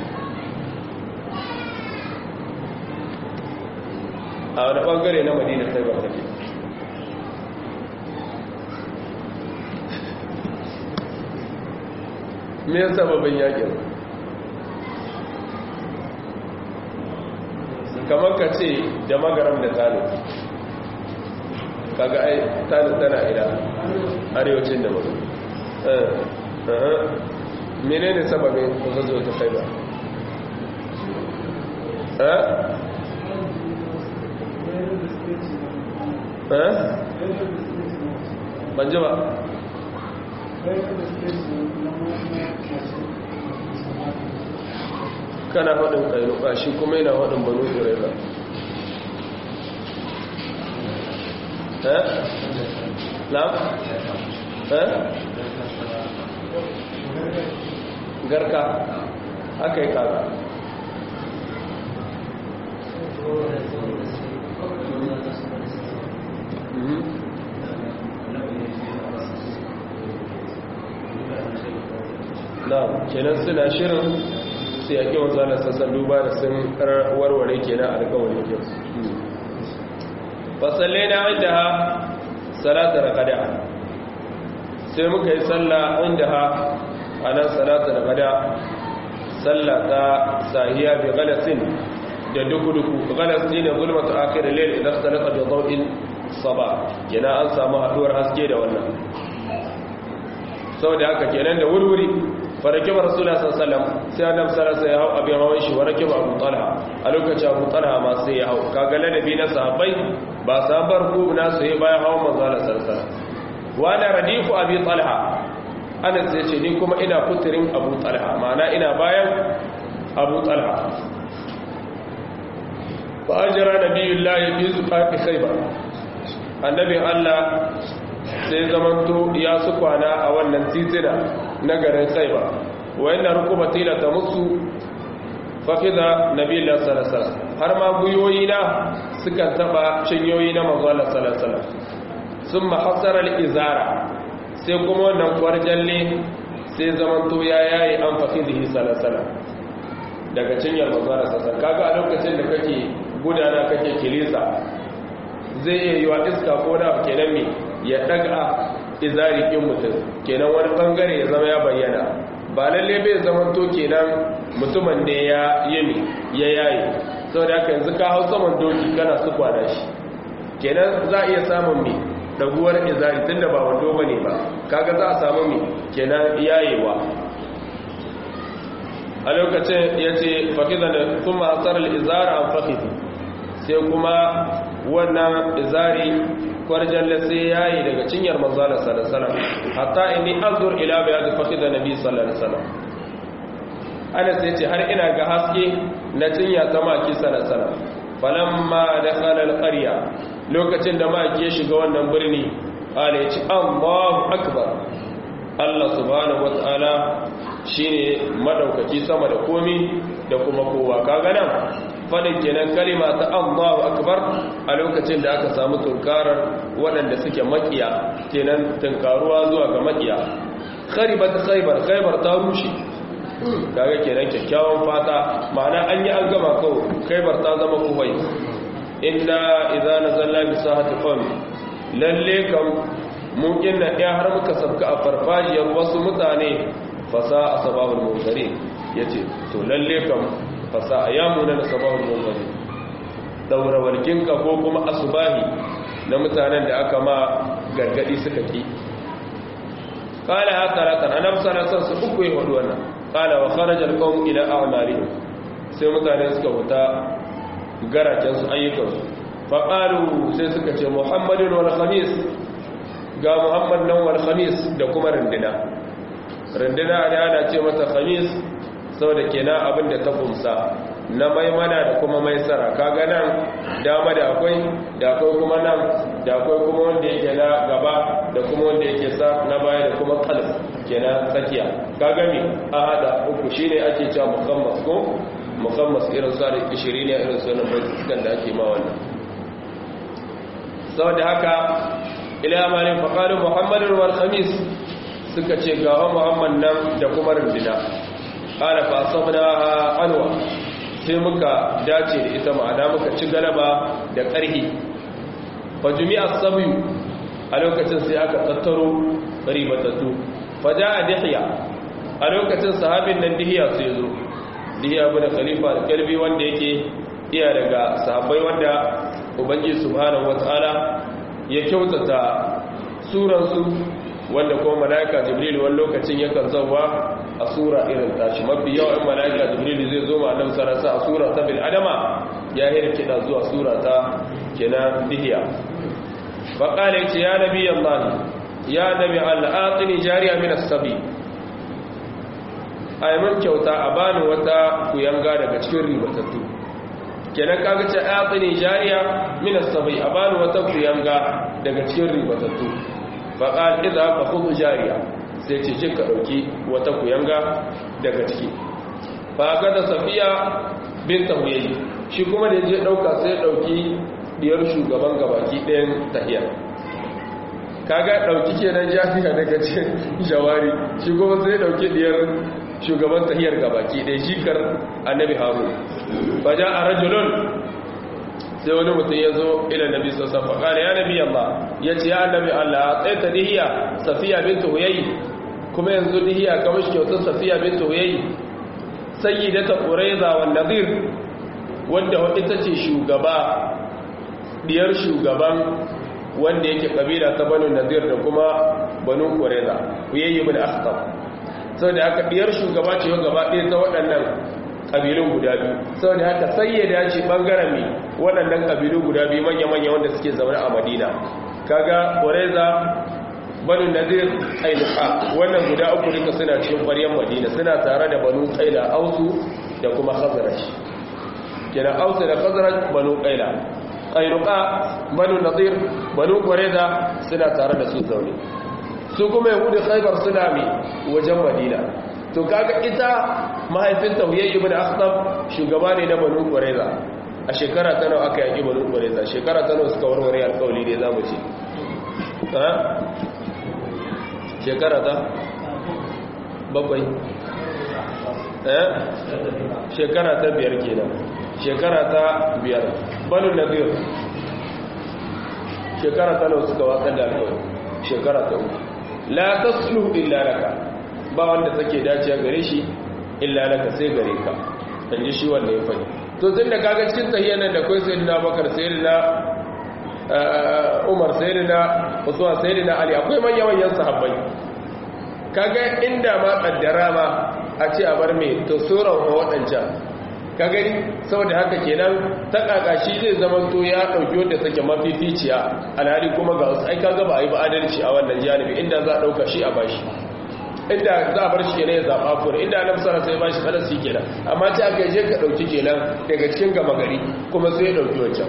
a wani bangare na madina sai ba take me ya sababin yakin kamar ka ce da magaram da talib kaga ai talib tana ina arewacin da mutu menene sababin zo ta kai ba ban ji ba kana faɗin ƙairuka shi kuma yana faɗin banu ƙiraiba eh? na? eh? garka aka yi kaga na kenan suna shirin su yaƙi wanzanar sassan duba da sun warware kenan alkawarin kyau fasalle na inda ha salatar kada sai muka yi tsalla inda ha a nan salatar kada tsalla ta sahiya bi galasin da duku-duku galasi ne zulmata akirin lel idan salata da zau'in saba yana an samu haɗuwar haske da wannan sau da haka kenan da wurwuri farakiba rasulullah sallallahu sai annabi sallallahu alaihi ya hau abin hawan shi warakiba abu talha a lokacin abu talha ma sai ya hau kaga ladabi na sahabbai ba sabar ku na sai bayan hawan manzo Allah sallallahu wa da radifu abi talha anas sai ce ni kuma ina kuturin abu talha ma'ana ina bayan abu talha fa ajra nabiyullahi fi zuqati khaybar annabi Allah sai zamanto ya su kwana a wannan titina na garin saiba wayanna rukubati la tamussu fafiza nabiyullah sallallahu alaihi wasallam har ma guyoyi na suka taba cinyoyi na manzo Allah sallallahu alaihi wasallam summa hasara al-izara sai kuma wannan kwarjalle sai zamanto ya yayi an fafizihi sallallahu alaihi wasallam daga cinyar manzo Allah sallallahu alaihi wasallam kaga a lokacin da kake gudana kake kilisa zai iya yi wa iska ko da kenan me ya daga izari kin mutum kenan wani bangare ya zama ya bayyana ba lalle bai zama to kenan mutumin ne ya yimi ya yayi saboda haka yanzu ka hau saman doki kana su kwana shi kenan za a iya samun me daguwar izari tunda ba wando bane ba kaga za a samu me kenan yayewa a lokacin ya ce fakiza da kuma asar izara an fakidi sai kuma wannan izari kwarjalle sai ya yi daga cinyar manzala sallallahu hatta inni azur ila bayad fakida nabi sallallahu alaihi wasallam Anas ya ce har ina ga haske na cinya ta maki sallallahu alaihi falamma dakhala alqarya lokacin da maki ya shiga wannan birni ala ya ce Allahu akbar Allah subhanahu wataala shine madaukaki sama da komi da kuma kowa kaga nan fadin kenan kalima ta Allahu akbar a lokacin da aka samu tunkarar waɗanda suke makiya kenan tunkaruwa zuwa ga makiya kharibat khaybar khaybar ta rushe kaga kenan kyakkyawan fata ma'ana an yi an gama kawo khaybar ta zama kuwai inna idza nazalna bi sahati qawm lalle kam mun inna ya har muka sabka a farfajiyar wasu mutane fasa asbabul munzirin yace to lalle kam fasa ya muna na sabahun mummari daura walkinka ko kuma asubahi na mutanen da aka ma gargadi suka ki kala ha taratan annabi sallallahu alaihi su uku yi hudu wannan kala wa kharaja alqawm ila a'malihim sai mutane suka huta garaken su ayyukan su fa qalu sai suka ce muhammadun wal khamis ga muhammad nan wal khamis da kuma rindina rindina ne ana ce mata khamis saboda kenan abin da ta kumsa na maimana da kuma maisara kaga nan dama da akwai da akwai kuma nan da akwai kuma wanda yake na gaba da kuma wanda yake sa na baya da kuma kalb kenan tsakiya kaga me a hada uku shine ake cewa mukammas ko mukammas irin sa da kishiri ne irin sunan baitukan da ake ma wannan saboda haka ila amalin faqalu muhammadun wal khamis suka ce ga muhammad nan da kuma rindina ƙara fasabna anwa sai muka dace da ita ma'ana muka ci galaba da ƙarhi fa jumi'a sabiyu a lokacin sai aka tattaro ribatattu fa ja'a dihya a lokacin sahabin nan dihya sai zo dihya bin khalifa da kalbi wanda yake iya daga sahabbai wanda ubangiji subhanahu wataala ya kyautata suransu wanda kuma malaika jibril wani lokacin yakan zauwa a sura irin tashi mafi yawan malaika jibril zai zo ma annabi sarasa a sura ta bil adama ya hirkida zuwa sura ta kenan dihiya fa qala ya nabi allah ya nabi allah atini jariya min as-sabi ay mun kyauta a bani wata kuyanga daga cikin ribatattu kenan kaga ce atini jariya min as-sabi a bani wata kuyanga daga cikin ribatattu faƙal iza ka kudu jariya sai ce ce ka ɗauki wata kuyanga daga ciki ba ga da safiya bin tahuyayi shi kuma da je ɗauka sai ɗauki diyar shugaban gabaki ɗayan tahiyar kaga ɗauki ke nan jafiya daga cikin jawari shi kuma sai ɗauki diyar shugaban tahiyar gabaki ɗaya shikar annabi haru ba ja a rajulun sai wani mutum ya zo ila nabi sassan faƙari ya nabi Allah ya ce ya annabi Allah a tsaye ta dihiya safiya binta huyayi kuma yanzu dihiya kamar shi kyautar safiya binta huyayi sayi da ta ƙuraiza wa nazir wanda ita ce shugaba diyar shugaban wanda yake ƙabila ta banu nazir da kuma banu ƙuraiza huyayi bin akhtab sau da haka diyar shugaba ce gaba ɗaya ta waɗannan ƙabilun guda biyu sau da haka sayyada ce ɓangaren mai waɗannan ƙabilu guda biyu manya-manya wanda suke zaune a madina kaga ƙwareza banu nazir ƙailuka wannan guda uku duka suna cikin ƙwaryen madina suna tare da banu ƙaila ausu da kuma khazaraj kina ausu da khazaraj banu ƙaila ƙailuka banu nazir banu ƙwareza suna tare da su zaune su kuma yahudu khaibar suna mai wajen madina to kaga ita mahaifinta huyayyi ibn akhtab shugaba ne na banu qurayza a shekara ta nawa aka yaki banu qurayza shekara ta nawa suka warware alƙawli ne zamu ce ha shekara ta bakwai eh shekara ta biyar kenan shekara ta biyar banu nadir shekara ta nawa suka watsar da alƙawli shekara ta uku la tasluhu illa laka ba wanda take dacewa gare shi illa laka sai gare ka dan ji shi wanda ya fadi to tun da kaga cikin tahiyyan nan da kai sayyidina Bakar sayyidina Umar sayyidina Usman sayyidina Ali akwai manyan manyan sahabbai kaga inda ma kaddara ma a ce a bar me to suran wadancan ka gani saboda haka kenan ta kakashi zai zama to ya dauki wanda take mafificiya alhali kuma ga wasu ai kaga ba a yi ba adalci a wannan janibi inda za a dauka shi a bashi inda za a bar shi kenan ya zaba kuma inda annabi sallallahu alaihi wasallam bashi falasi kenan amma ta aka je ka dauki kenan daga cikin gama gari kuma sai ya dauki wancan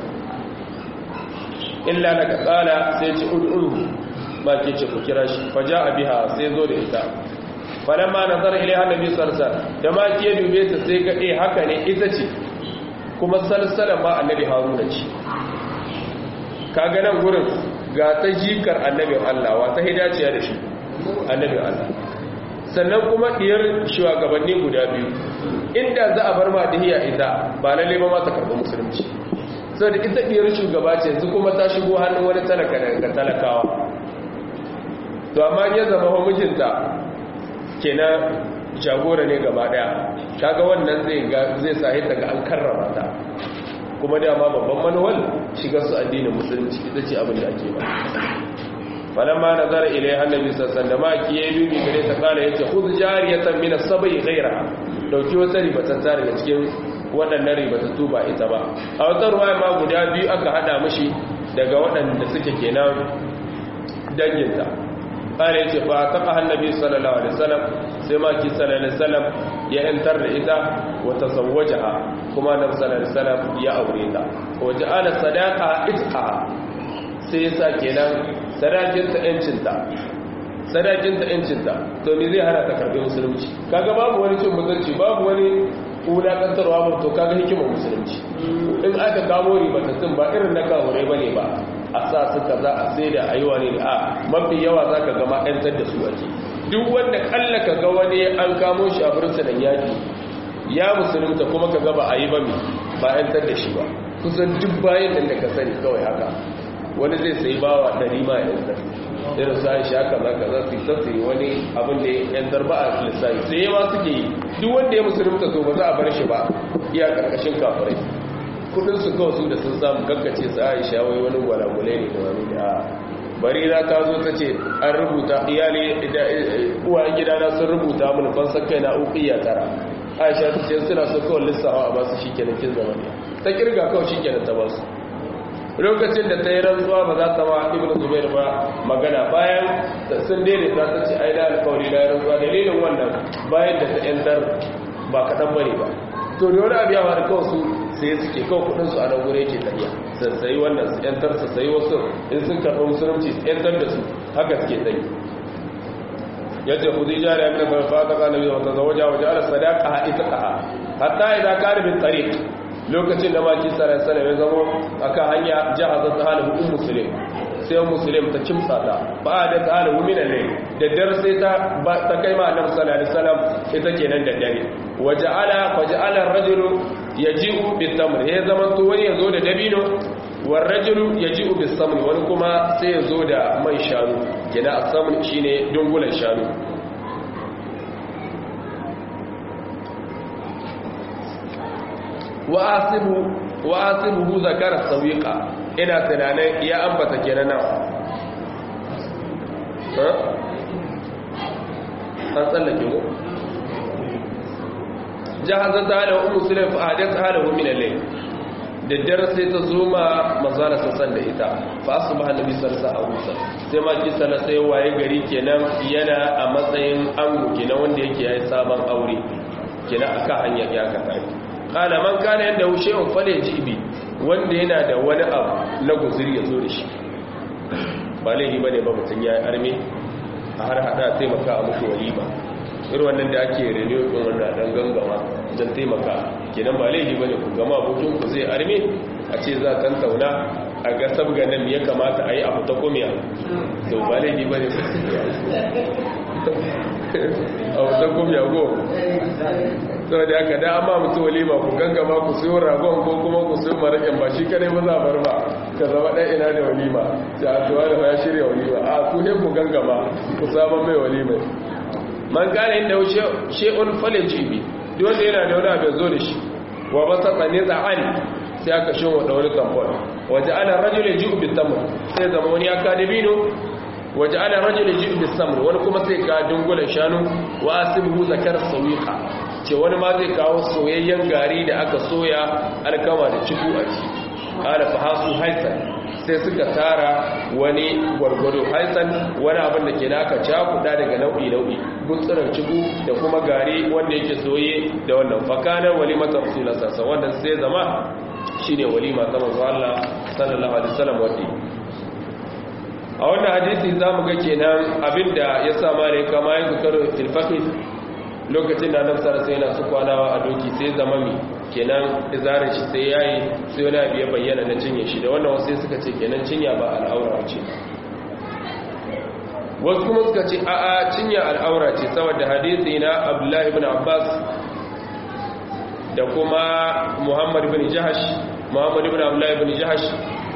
illa laka qala sai ci ud'uhu ba ke ce ku kira shi faja'a biha sai zo da ita falamma nazara ilaiha annabi sallallahu alaihi wasallam da ma ke dube ta sai ga eh haka ne ita ce kuma salsala ma annabi haruna ce kaga nan gurin ga ta jikar annabin Allah wa ta hidaciya da shi annabin Allah sannan kuma diyar shugabanni guda biyu inda za a bar ma dihiya ita ba lalle ba ma ta karɓi musulunci saboda ita diyar shugaba ce yanzu kuma ta shigo hannun wani talaka daga talakawa to amma ya zama wa mijinta kenan jagora ne gaba daya kaga wannan zai zai sahi ta ga an karrama ta kuma dama babban manuwal shiga su addinin musulunci ita ce abin da ake ba falamma nazara ilai annabi sallallahu alaihi wasallam ki yayi dubi gare ta kala yace khudh jariyatan min as-sabai ghayra dauki wata ribatan ta daga cikin waɗannan ribatattu ba ita ba a wata ruwaya ma guda biyu aka hada mishi daga waɗanda suke kenan danginta ƙara yace fa taqa annabi sallallahu alaihi wasallam sai ma ki sallallahu alaihi wasallam ya yantar da ita wa tazawwajaha kuma annabi sallallahu alaihi wasallam ya aure ta wa ja'ala sadaqa itqa sai yasa kenan sadakinta yancinta sadakinta yancinta to me zai hana ta karbi musulunci kaga babu wani cin mutunci babu wani wulakantarwa ba to kaga hikimar musulunci in aka kamo ribatattun ba irin na kahure ba ne ba a sa su kaza a sai da ayuwa ne a mafi yawa za ka gama ɗantar da su ake duk wanda kalla ka ga wani an kamo shi a bursunan yaki ya musulunta kuma ka gaba a yi ba mai ba ‘yantar da shi ba kusan duk bayan da ka sani kawai haka wani zai sai bawa ɗari ma ‘yantar irin su aisha kaza kaza su ta sai wani abin da ‘yantar ba a lissafi sai yawa suke yi duk wanda ya musulunta to ba za a bar shi ba iya ƙarƙashin kafirai kudin su kawai su da sun samu gaggace su aisha wai wani gwalagwale ne da wani da barira ta zo ta ce an rubuta iyali uwayen gidana sun rubuta mun fansan kai na ukiya tara aisha ta ce suna so kawai lissawa a basu shi kenan kin zama ne ta kirga kawai shi kenan ta basu lokacin da ta yi rantsuwa ba za ta ma ibn zubair ba magana bayan sun daidaita ta ce ai da alkawari da rantsuwa dalilin wannan bayan da ta yantar ba kaɗan bane ba to da wani abu ya faru kawai su sai suke kawai kudin su a nan gure yake tafiya su sayi wannan su yantar su sayi wasu in sun karɓi musulunci su yantar da su haka suke tsayi yadda kudi jari ya mina farfa ta kana biyu wata zawaja waje ala sadaka ha ita ka hatta idan ka rubin tariq lokacin da maki sarar sana ya zama akan hanya jihazar ta halin hukun musulun sai musulun ta kimsa ta ba da ta halin huminan ne da dar sai ta ta kai ma annabi sallallahu alaihi wasallam ita kenan da dare waja'ala faja'ala ar-rajulu yaji'u bit-tamr ya zaman to wani yazo da dabino war rajulu yaji'u bis-samn wani kuma sai yazo da man shanu kenan as-samn shine dungulan shanu wa asibu wa asibu zakara sawiqa ina tunanin ya ambata kenan nan an tsallake mu jahazar ta hada umu sulaim fa hadatha halahu min al-layl da dare sai ta zo ma manzala sassan da ita fa asbaha nabi sallallahu alaihi wasallam sai ma ki sana sai waye gari kenan yana a matsayin ango kenan wanda yake yayi sabon aure kenan aka hanya ya ka tafi kana man kana yanda hushe un fale jibi wanda yana da wani abu na guzuri ya zo da shi ba laifi bane ba mutun yayi arme a har hada taimaka a muku walima irin wannan da ake renew din wannan dan gangama don taimaka kenan ba laifi bane ku gama abokin ku zai arme a ce za kan tauna a ga sabga nan ya kamata a yi abu ta komiya to ba laifi bane abu ta komiya go saboda haka da amma mutu walima ku gangama ku siyo ragon ko kuma ku siyo maraƙin ba shi kadai ba za bar ba ka zama ɗan ina da walima ta atuwa da ya shirya walima a ku ne ku gangama ku saman mai walima man gane inda she'un fale jibi duk wanda yana da wani abin zo da shi wa ba sa tsane tsa'ani sai aka shi wa wani kamfon waje ana rajule ji ubi tamar sai zama wani ya ka dabino waje ana rajule ji ubi samar wani kuma sai ka dungulan shanu wa asibu zakar sauyiƙa ce wani ma zai kawo soyayyen gari da aka soya alkama da ciku a ci ala fa hasu haisan sai suka tara wani gwargwado haisan wani abin da ke naka cakuda daga nau'i nau'i gutsuran ciku da kuma gari wanda yake soye da wannan fakanar walimata rasulullah sallallahu wannan sai zama shine walima ta manzo Allah sallallahu alaihi wasallam wadi a wannan hadisi zamu ga kenan abinda ya sa mare kama yanzu karo tilfaqi lokacin da annabi sallallahu alaihi wasallam su kwanawa a doki sai zama mi kenan izarin shi sai yayi sai wani abu ya bayyana na cinye shi da wannan wasu suka ce kenan cinya ba al'aura ce wasu kuma suka ce a'a cinya al'aura ce saboda hadisi na Abdullahi ibn Abbas da kuma Muhammad ibn Jahash Muhammad ibn Abdullahi ibn Jahash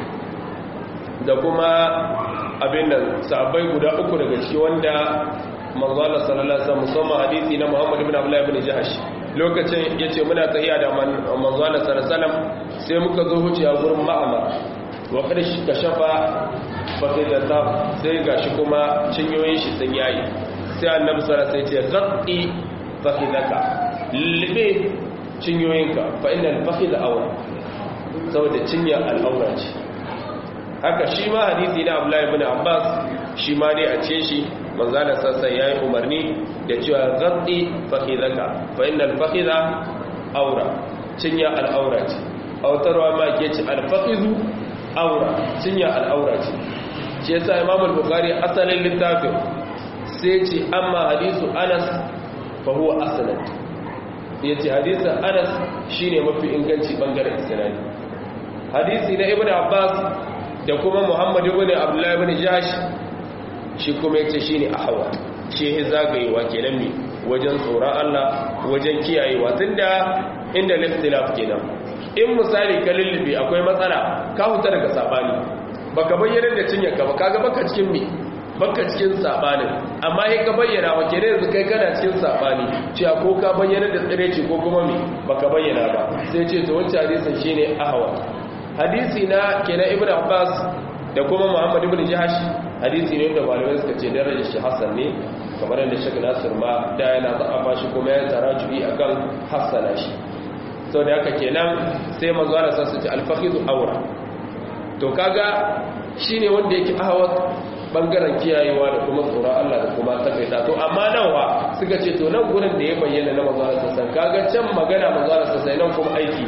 da kuma abin nan sahabbai guda uku daga ciki wanda manzo Allah sallallahu alaihi wasallam musamman hadisi na Muhammad ibn Abdullah ibn Jahash lokacin yace muna tahiya da manzo Allah sallallahu alaihi wasallam sai muka zo huciya gurin Ma'amar wa kada shi kashafa fakidata sai gashi kuma cinyoyin shi sun yayi sai Annabi sallallahu alaihi wasallam ya ce ghatti fakidaka libe cinyoyinka fa innal fakida awra saboda cinya al'aura ce haka shi ma hadisi na Abdullah ibn Abbas shi ma dai a ce shi manzana sassan ya yi umarni da cewa zaɗi fahidaka fa inna alfahida aura cinya al'aura ce autarwa ma ke ci alfahidu aura cinya al'aura ce ce yasa imam al-bukhari asalin littafin sai ce amma hadisu anas fa huwa asalan ya ce hadisun anas shine mafi inganci bangaren isnadi hadisi na ibn abbas da kuma muhammad ibn abdullahi ibn jash shi kuma yace shine ahwa shi ya zagayewa kenan mi wajen tsoron Allah wajen kiyayewa tunda inda liftilaf kenan in misali ka lullube akwai matsala ka huta daga sabani baka bayyana da cinyarka ba kaga baka cikin mi baka cikin sabanin amma sai ka bayyana ba kenan yanzu kai kana cikin sabani cewa ko ka bayyana da tsireci ko kuma mi baka bayyana ba sai ce to wancan hadisin shine ahwa hadisi na kenan ibnu abbas da kuma muhammad ibn jahash hadisi ne da malamai suka ce darajar shi hasan ne kamar yadda shek nasir ma da yana za'afa shi kuma ya tara juyi akan hassana shi sau da haka kenan sai manzo Allah sa su ci alfahidu aura to kaga shine wanda yake ahawat bangaren kiyayewa da kuma tsoron Allah da kuma takaita to amma nan wa suka ce to nan gurin da ya bayyana na manzo Allah sassan kaga can magana manzo Allah sassan nan kuma aiki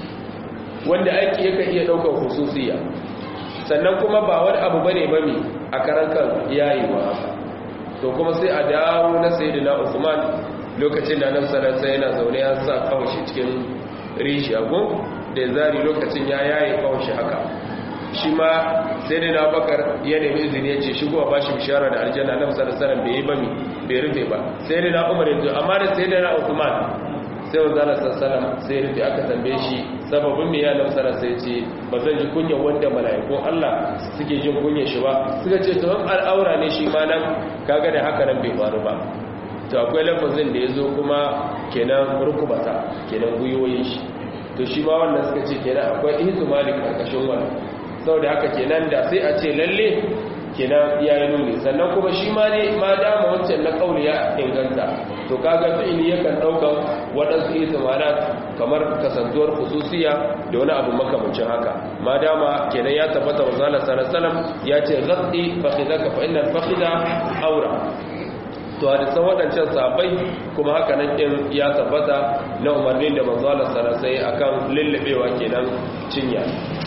wanda aiki yake iya daukar hususiya sannan kuma ba wani abu bane ba mi a karan kan yayewa haka to kuma sai a dawo na sayyidina Usman lokacin da nan sallallahu yana zaune ya sa kawashi cikin rijiya gun da zari lokacin ya yaye kawashi haka shi ma sai da bakar ya nemi izini ya ce shigo a bashi bishara da aljanna na musa da sanar bai yi ba mi bai rufe ba sai da na umar yanzu amma da sai da na usman sai wa zala sassalam sai rufe aka tambaye shi sababin mai yana musa sai ce ba zan ji kunya wanda mala'ikun allah suke jin kunya shi ba suka ce tawon al'aura ne shi ma nan kaga da haka nan bai faru ba to akwai lafazin da ya zo kuma kenan rukubata kenan gwiwoyin shi to shi ma wannan suka ce kenan akwai ihtimali karkashin wannan saboda haka kenan da sai a ce lalle kenan ya yi nuni sannan kuma shi ma ne ma dama wancan na kauli ya inganta to kaga fi'ili yakan daukan waɗansu ihtimalat kamar kasantuwar khususiya da wani abu makamancin haka ma dama kenan ya tabbata wa sallallahu alaihi wasallam ya ce ghaddi fakhidaka fa innal fakhida aura to hadisan waɗancan sabai kuma haka nan ɗin ya tabbata na umarnin da manzala sarasai akan lullubewa kenan cinya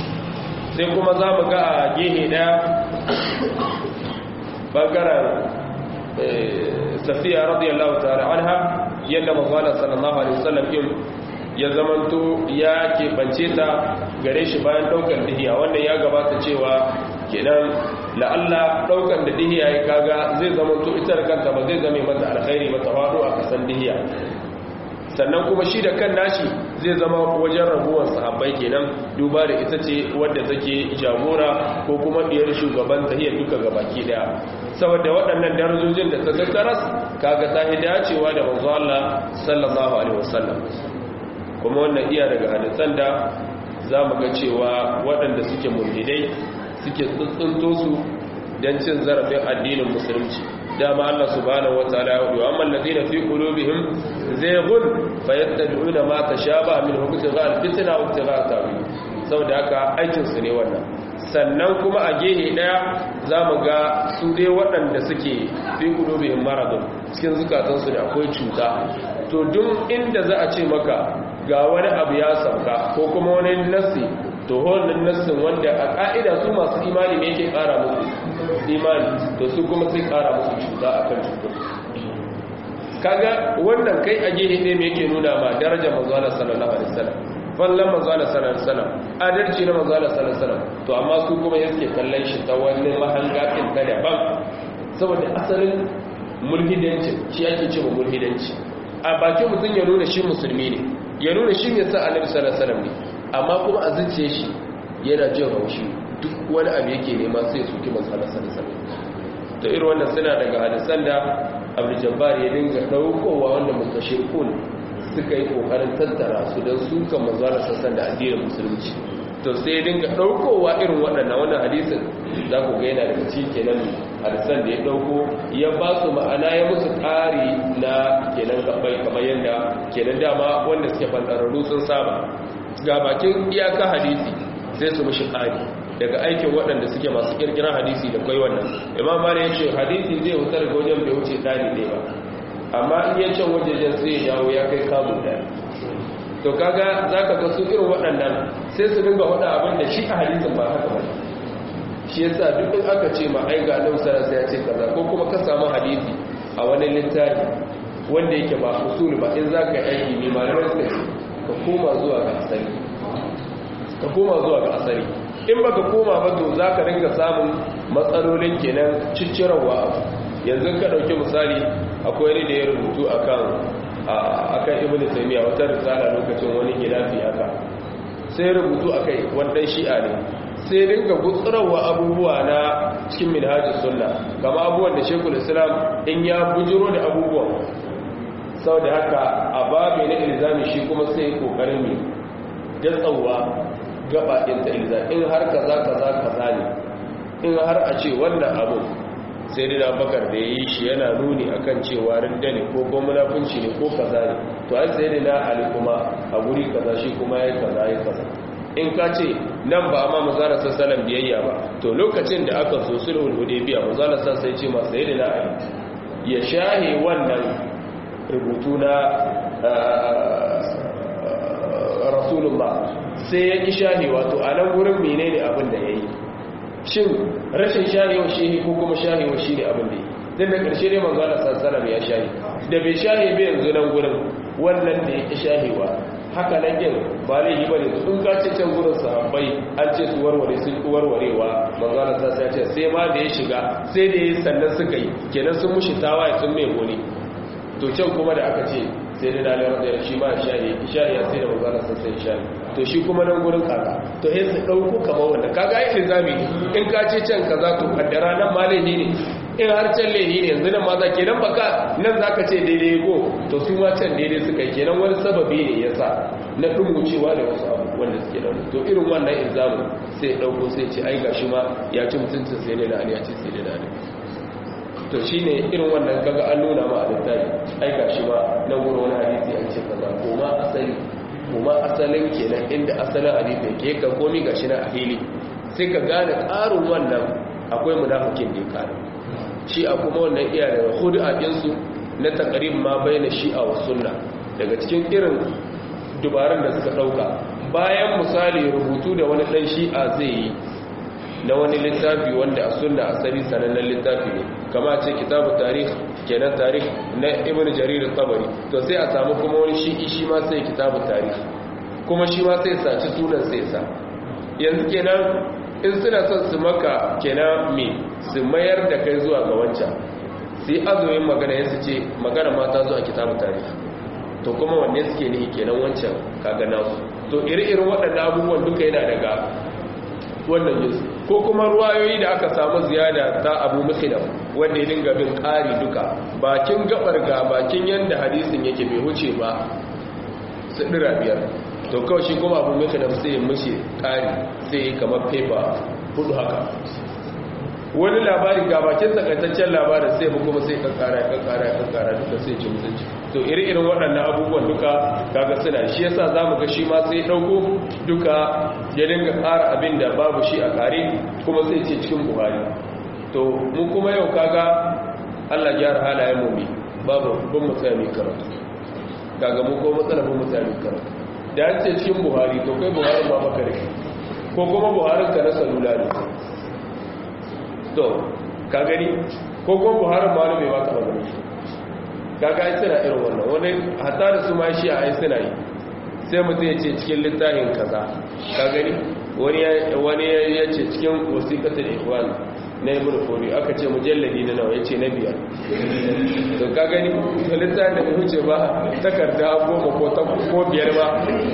sai kuma za mu ga a gehe ɗaya ɓangaren safiya radiyallahu ta'ala anha yadda manzala sallallahu alaihi wasallam yin ya zamanto ya keɓance ta gare shi bayan ɗaukar dihiya wannan ya gabata cewa kenan la'alla ɗaukar da dihiya ya kaga zai zamanto ita da kanta ba zai zame mata alkhairi ba ta faɗo a kasan dihiya sannan kuma shi da kan nashi zai zama wajen raguwar sahabbai kenan duba da ita ce wadda take jagora ko kuma diyar shugaban tahiyar duka gabaki daya saboda waɗannan darajojin da ta tattaras kaga ta yi dacewa da manzo Allah sallallahu alaihi wasallam kuma wannan iya daga hadisan da zamu ga cewa waɗanda suke mulhidai suke tsuntsunto su don cin zarafin addinin musulunci dama Allah subhanahu wataala ya hudu amma alladhina fi qulubihim zayghun fayattabi'una ma tashabaha min ibtigha al-fitna wa ibtigha ta'wil saboda haka aikin su ne wannan sannan kuma a gehe daya zamu ga su dai waɗanda suke fi qulubihim maradun cikin zukatan su da akwai cuta to duk inda za a ce maka ga wani abu ya sauka ko kuma wani nassi to wannan nassin wanda a ka'ida su masu imani ne yake kara musu imani to su kuma sai kara musu cuta akan cutar kaga wannan kai a gehe ne me yake nuna ma darajar manzo Allah sallallahu alaihi wasallam fallan manzo Allah sallallahu alaihi wasallam adalci na manzo Allah sallallahu alaihi wasallam to amma su kuma yake kallon shi ta wani mahangatin ta daban saboda asalin mulhidanci shi ake cewa mulhidanci a bakin mutum ya nuna shi musulmi ne ya nuna shi ne sa annabi sallallahu alaihi wasallam ne amma kuma a zuciya shi yana jin haushi duk wani abu yake nema sai su kima sallallahu alaihi wasallam to irin wannan suna daga hadisan da Abdul Jabbar ya dinga daukowa wanda mutashirkun suka yi kokarin tattara su don su kan manzara sassan da addinin musulunci to sai ya dinga daukowa irin waɗannan wannan hadisin za ku ga yana daga cikin kenan hadisan da ya dauko ya ba su ma'ana ya musu ƙari na kenan gabai kamar yadda kenan dama wanda suke fantararru sun saba ga bakin iyaka hadisi sai su mishi ƙari daga aikin waɗanda suke masu ƙirƙirar hadisi da kai wannan imam mali ya ce hadisi zai wuta daga wajen bai wuce ɗari ne ba amma in ya can wajejen sai ya dawo ya kai kamun ɗari to kaga za ka ga su irin waɗannan sai su dinga faɗa abin da shi a hadisin ba haka ba shi yasa duk in aka ce ma ai ga nan sai ya ce kaza ko kuma ka samu hadisi a wani littafi wanda yake ba usul ba in za ka yi aiki ne malamai suka ce ka koma zuwa ga asali ka koma zuwa ga asali in baka koma ba to za ka ringa samun matsalolin kenan ciccirawa yanzu ka ɗauki misali akwai ni da ya rubutu akan akan ibnu taymiya wata risala lokacin wani gidafi haka sai rubutu akai wannan shi'a ne sai ringa gutsurawa abubuwa na cikin minhajus sunna kama abubuwan da shekul islam in ya bujiro da abubuwan sau da haka a babu na ilzami shi kuma sai kokarin ne gatsawa gaba ɗin ta ilzami in har kaza kaza kaza ne in har a ce wannan abu sai dina bakar da ya yi shi yana nuni akan cewa rinda ne ko ko munafunci ne ko kaza ne to ai sai dina ali kuma a guri kaza shi kuma ya kaza ya kaza in ka ce nan ba amma mazara sassalan biyayya ba to lokacin da aka so sulhul hudaybiya mazara sai ce masa sai dina ali ya shahe wannan rubutu na rasulullah sai ya ƙi shahi wato a nan wurin menene abin da ya yi shin rashin shahewa shi ko kuma shahewa shi ne abin da ya yi don da ƙarshe ne manzo Allah sassalam ya shahi da bai shahe bai yanzu nan gurin wannan da ya ƙi shahewa haka nan yin ba laifi ba ne in ka ce can gurin sahabbai an ce su warware sun ƙi warwarewa manzo Allah sassalam ya ce sai ma da ya shiga sai da ya sannan suka yi kenan sun mushi tawaye sun mai goni to can kuma da aka ce sai da dalar da shi ma shahi shahi ya sai da manzo Allah sassalam shahi to shi kuma nan gurin kaka to sai su dauko kamar wanda kaga ai ilzami in ka ce can kaza to kaddara nan ma laihi ne in har can laihi ne yanzu nan ma za kenan baka nan zaka ce daidai go to su ma can daidai suka yi kenan wani sababi ne yasa na dumucewa da wasu abu wanda suke da to irin wannan ilzamin sai dauko sai ce ai gashi ma ya ci mutuncin sai da ali ya ce sai da ali to shine irin wannan kaga an nuna ma a littafi ai gashi ma nan gurin wani hadisi an ce kaza ko ma asali kuma asalin kenan inda asalin hadisi ke ka komi gashi na a fili sai ka gane ƙarin wannan akwai munafikin da ya ƙara shi a kuma wannan iya da hudu a ɗinsu na takarin ma bai na shi'a wa sunna daga cikin irin dubarun da suka ɗauka bayan misali rubutu da wani ɗan shi'a zai yi na wani littafi wanda a sunna asali sanannen littafi ne kama ce kitabu tarih kenan tarih na ibn jarir tabari to sai a samu kuma wani shi shi ma sai kitabu tarih kuma shi ma sai saci sunan sai sa yanzu kenan in suna son su maka kenan me su mayar da kai zuwa ga wancan sai azumin magana ya su ce magana ma ta zo a kitabu tarih to kuma wanne suke nihi kenan wancan kaga nasu to iri-irin waɗannan abubuwan duka yana daga wannan jinsu ko kuma ruwayoyi da aka samu ziyada ta abu mukhilaf wanda ya dinga bin ƙari duka bakin gabar ga bakin yanda hadisin yake bai wuce ba su ɗira biyar to kawai shi kuma abu mukhilaf sai ya mishi ƙari sai ya kamar fefa hudu haka wani labari ga bakin takaitaccen labarin sai kuma sai kankara kankara kankara duka sai ci mutunci to iri-irin waɗannan abubuwan duka kaga suna shi yasa za mu ga shi ma sai ɗauko duka ya dinga ƙara abin da babu shi a kare kuma sai ce cikin buhari to mu kuma yau kaga allah gyara halayen mu bi babu bin mutane karatu kaga mu ko matsala bin mutane karatu da an ce cikin buhari to kai buhari ba maka da ko kuma buharin ka na salula ne to ka gani ko kuma buharin ma bai baka magana shi kaga ai suna irin wannan wani hatta da su ma shi a ai suna yi sai mutum ya ce cikin littafin kaza ka gani wani ya ce cikin wasiƙatar ikhwan na ibn fori aka ce mujalladi na nawa ya ce na biyar to ka gani to littafin da huce ba takarda goma ko biyar ba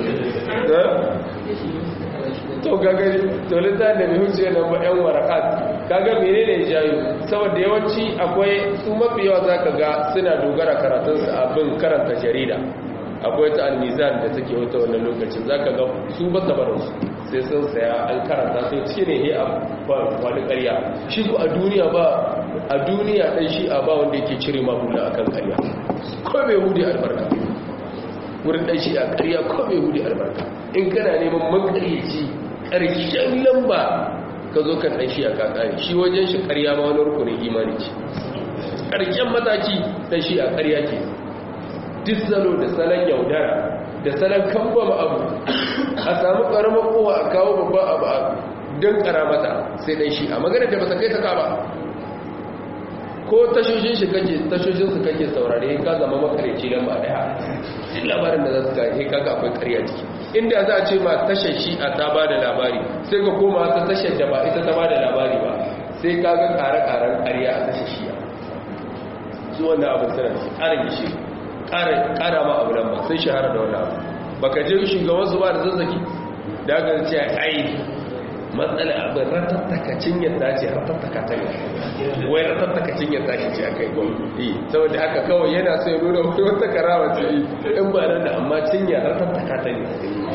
to ka gani to littafin da bai huce na ba yan warakat kaga mene ne jayo saboda yawanci akwai su mafi yawa za ka ga suna dogara karatunsu abin karanta jarida akwai ta almizan da take wata wannan lokacin za ka ga su ba su sai sun saya an karanta sai cike ne he a wani karya shi ku a duniya ba a duniya ɗan shi a ba wanda yake cire mahula akan karya ko bai hudu albarka wurin ɗan shi a karya ko bai hudu albarka in kana neman makaryaci ƙarshen lamba ka zo kan ɗan shi a kakari shi wajen shi ƙarya ma wani rukunin imani ce ƙarshen mataki ɗan shi a ƙarya ke duk salo da salon yaudara da salon kambama abu a samu ƙaramar kowa a kawo babban abu a don ƙaramata sai ɗan shi a magana da ba ta kai ta kaba ko tashoshin shi kake tashoshin su kake saurare ka zama makareci lamba daya duk labarin da za su kai kaga akwai ƙarya ciki inda za a ce ma tashar shi a ta ba da labari sai ka koma ta tashar da ba ita ta ba da labari ba sai ka ga ƙare-ƙaren ƙarya a tashar shi su wannan abin suna da ƙarin gishi ƙara ma abu lamba sai shahara da wannan abu baka je shugaban su ba da zazzaki da aka ce ai matsala abin ratattakacin yadda ce ratattaka ta ne wai ratattakacin yadda shi ce aka yi gwamnati saboda haka kawai yana sai nuna wani wata karawa ce yi in ba nan da amma cinya ratattaka ta ne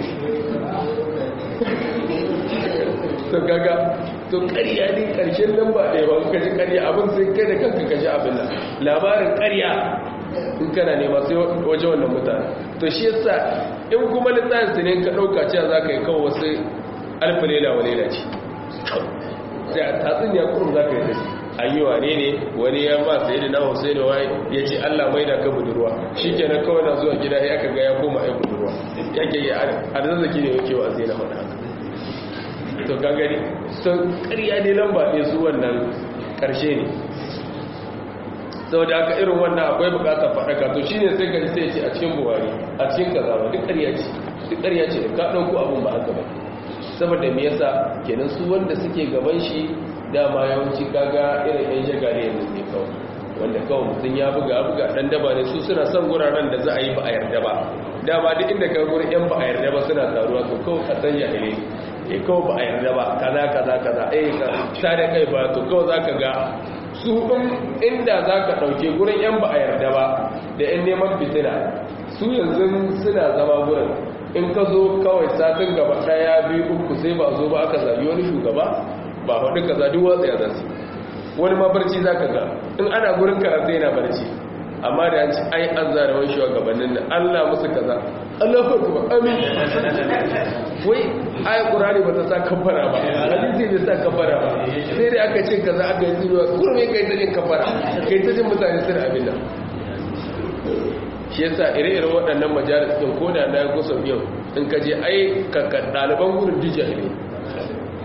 to gaga to ƙarya ne ƙarshen nan ba ɗaya ba kaji ƙarya abin sai kai da kanka kaji abin nan labarin ƙarya in kana nema sai waje wannan mutane to shi yasa in kuma littafin su ne ka ɗauka cewa za ka yi kawo wasu alfa lela wa lela ce sai a tatsun ya kurum za ka yi da shi an yi wane ne wani ya ba sai da na hussein wai ya ce allah mai da ka budurwa shi ke na kawai na zuwa gida ya kaga ya koma ya budurwa ya ke yi a zazzaki ne yake wa zai na faɗa haka to ka gani sun ƙarya ne lamba ɗaya su wannan ƙarshe ne sau da aka irin wannan akwai bukatar faɗaka to shi ne sai gari sai ce a cikin buhari a cikin kazawa duk ƙarya ce duk ƙarya ce da ka ɗauko abin ba haka ba saboda me yasa kenan su wanda suke gaban shi dama yawanci kaga irin yan shagari yanzu ne kawai wanda kawai mutum ya buga buga dan daba ne su suna son guraren da za a yi ba a yarda ba dama duk inda ka gurin yan ba a yarda ba suna taruwa to kawai ka san jahili e kawai ba a yarda ba kaza kaza kaza eh ka tare kai ba to kawai zaka ga su inda zaka dauke gurin yan ba a yarda ba da yan neman fitina su yanzu suna zama gurin in ka zo kawai satin gaba daya biyu uku sai ba zo ba aka zabi wani shugaba ba hudu ka zaɗi watsa ya zansu wani ma barci za ka ga in ana gurin karatu yana barci amma da yanci ai an zara wani shugabannin da allah musu kaza allah kuma amin wai ayi ƙurari ba ta sa kafara ba hadisi bai sa kafara ba sai dai aka ce kaza aka yi tsinuwa kurme kai ta jin kafara kai ta jin mutane sun abin nan shi yasa ire-iren waɗannan majalis ɗin ko da na kusa yau in ka je ai ɗaliban gudun dijiyar ne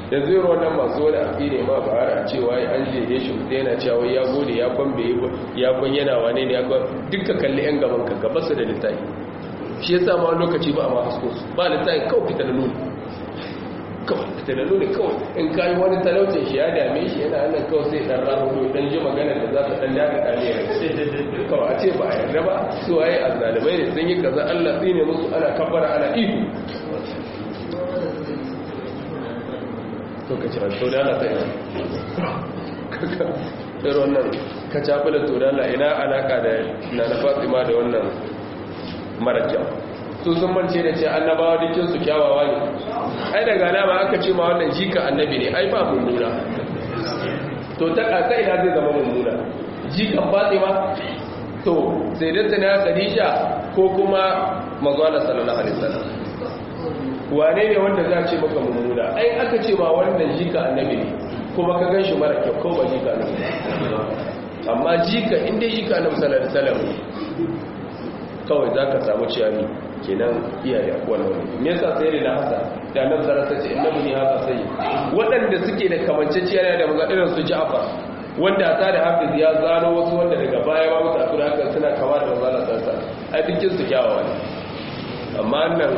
yanzu yi wannan masu wani abu ne ma ba a cewa an je shi mutu yana cewa ya gode ya kwan bai ya kwan yana wane ne ya kwan duka kalli yan gaban ka gaba su da littafi shi ya sama lokaci ba a ma hasko su ba littafi kawai fita da nuni kawai fita da nuni kawai in kayi wani talaucin shi ya dame shi yana hannun kawai sai dan rahoto dan ji magana da za ta dan daga dame ya kawai a ce ba a yarda ba su waye a zalibai ne sun yi kaza allah tsine musu ana kabbara ana ihu to ka ci ranto da Allah sai sai wannan ka cafi da turala ina alaka da na na fatima da wannan mara kyau su sun mance da ce annabawa dukkan su kyawawa ne ai daga alama aka ce ma wannan jika annabi ne ai ba mummuna to ta kasa ina zai zama mummuna jikan fatima to sai da tana khadija ko kuma mazwala sallallahu alaihi wasallam wane ne wanda za ce maka mummuna ai aka ce ma wannan jika annabi ne kuma ka gan shi mara kyau ko ba jika annabi amma jika inda jika annabi sallallahu alaihi wasallam kawai za ka samu ciyami kenan iyaye wannan me yasa sai da hasa da annabi sallallahu alaihi wasallam innabi ne hasa sai waɗanda suke da kamanceciyar da maza irin su Ja'far wanda ta da Hafiz ya zano wasu wanda daga baya ba mutu akura haka suna kama da manzo Allah sallallahu alaihi wasallam ai dukkan su kyawawa ne amma nan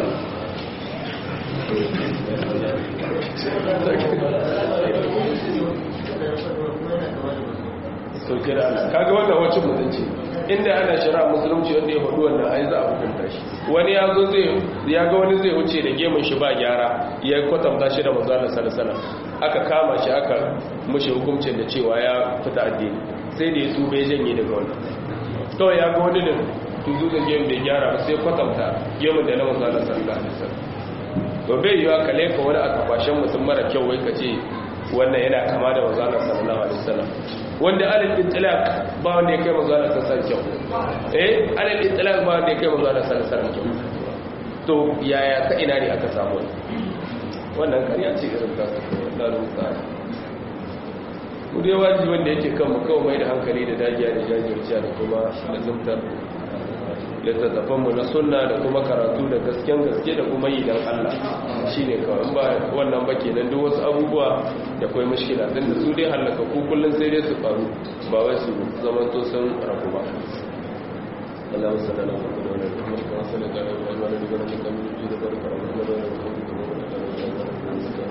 sauke da Allah kaga wannan wacce mutunci inda ana shara musulunci wanda ya faɗi wannan ai za a hukunta shi wani ya zo zai ya ga wani zai wuce da gemun shi ba gyara ya kwatanta shi da manzo Allah sallallahu aka kama shi aka mushi hukuncin da cewa ya fita addini sai da ya tube janye daga wannan to ya ga wani da tuzu da gemun da gyara sai kwatanta gemun da na manzo Allah sallallahu alaihi wasallam to bai yiwa ka laifa wani a kafashen mutum mara kyau wai ka ce wannan yana kama da manzo Allah sallallahu alaihi wasallam wanda alal itlaq ba wanda ya kai manzo Allah sallallahu alaihi wasallam eh alal itlaq ba wanda ya kai manzo Allah sallallahu alaihi wasallam to yaya ta ina ne aka samu wannan kariya ce irin ta da rusa mu dai wajibi wanda yake kan mu kawai mai da hankali da dagiya da jajirciya da kuma lazumtar littattafanmu na sunna da kuma karatu da gasken gaske da kuma yi don Allah shi ne kawai ba wannan ba kenan duk wasu abubuwa da kwai mashkila don da su dai hallaka ku kullum sai dai su faru ba wai su zama to sun rabu ba Allah wasu da lafa da wani da kuma kuma sanar da wani wani da wani kamar da da barka da wani da wani da wani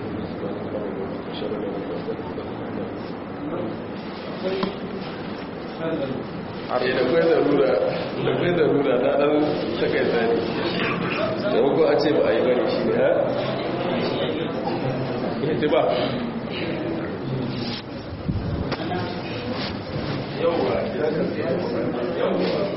da da kwai zarura da kwai zarura na ɗan takaita ne da wakon a ce ba a yi bane shi ne ha? ya ba yauwa ya kasi yauwa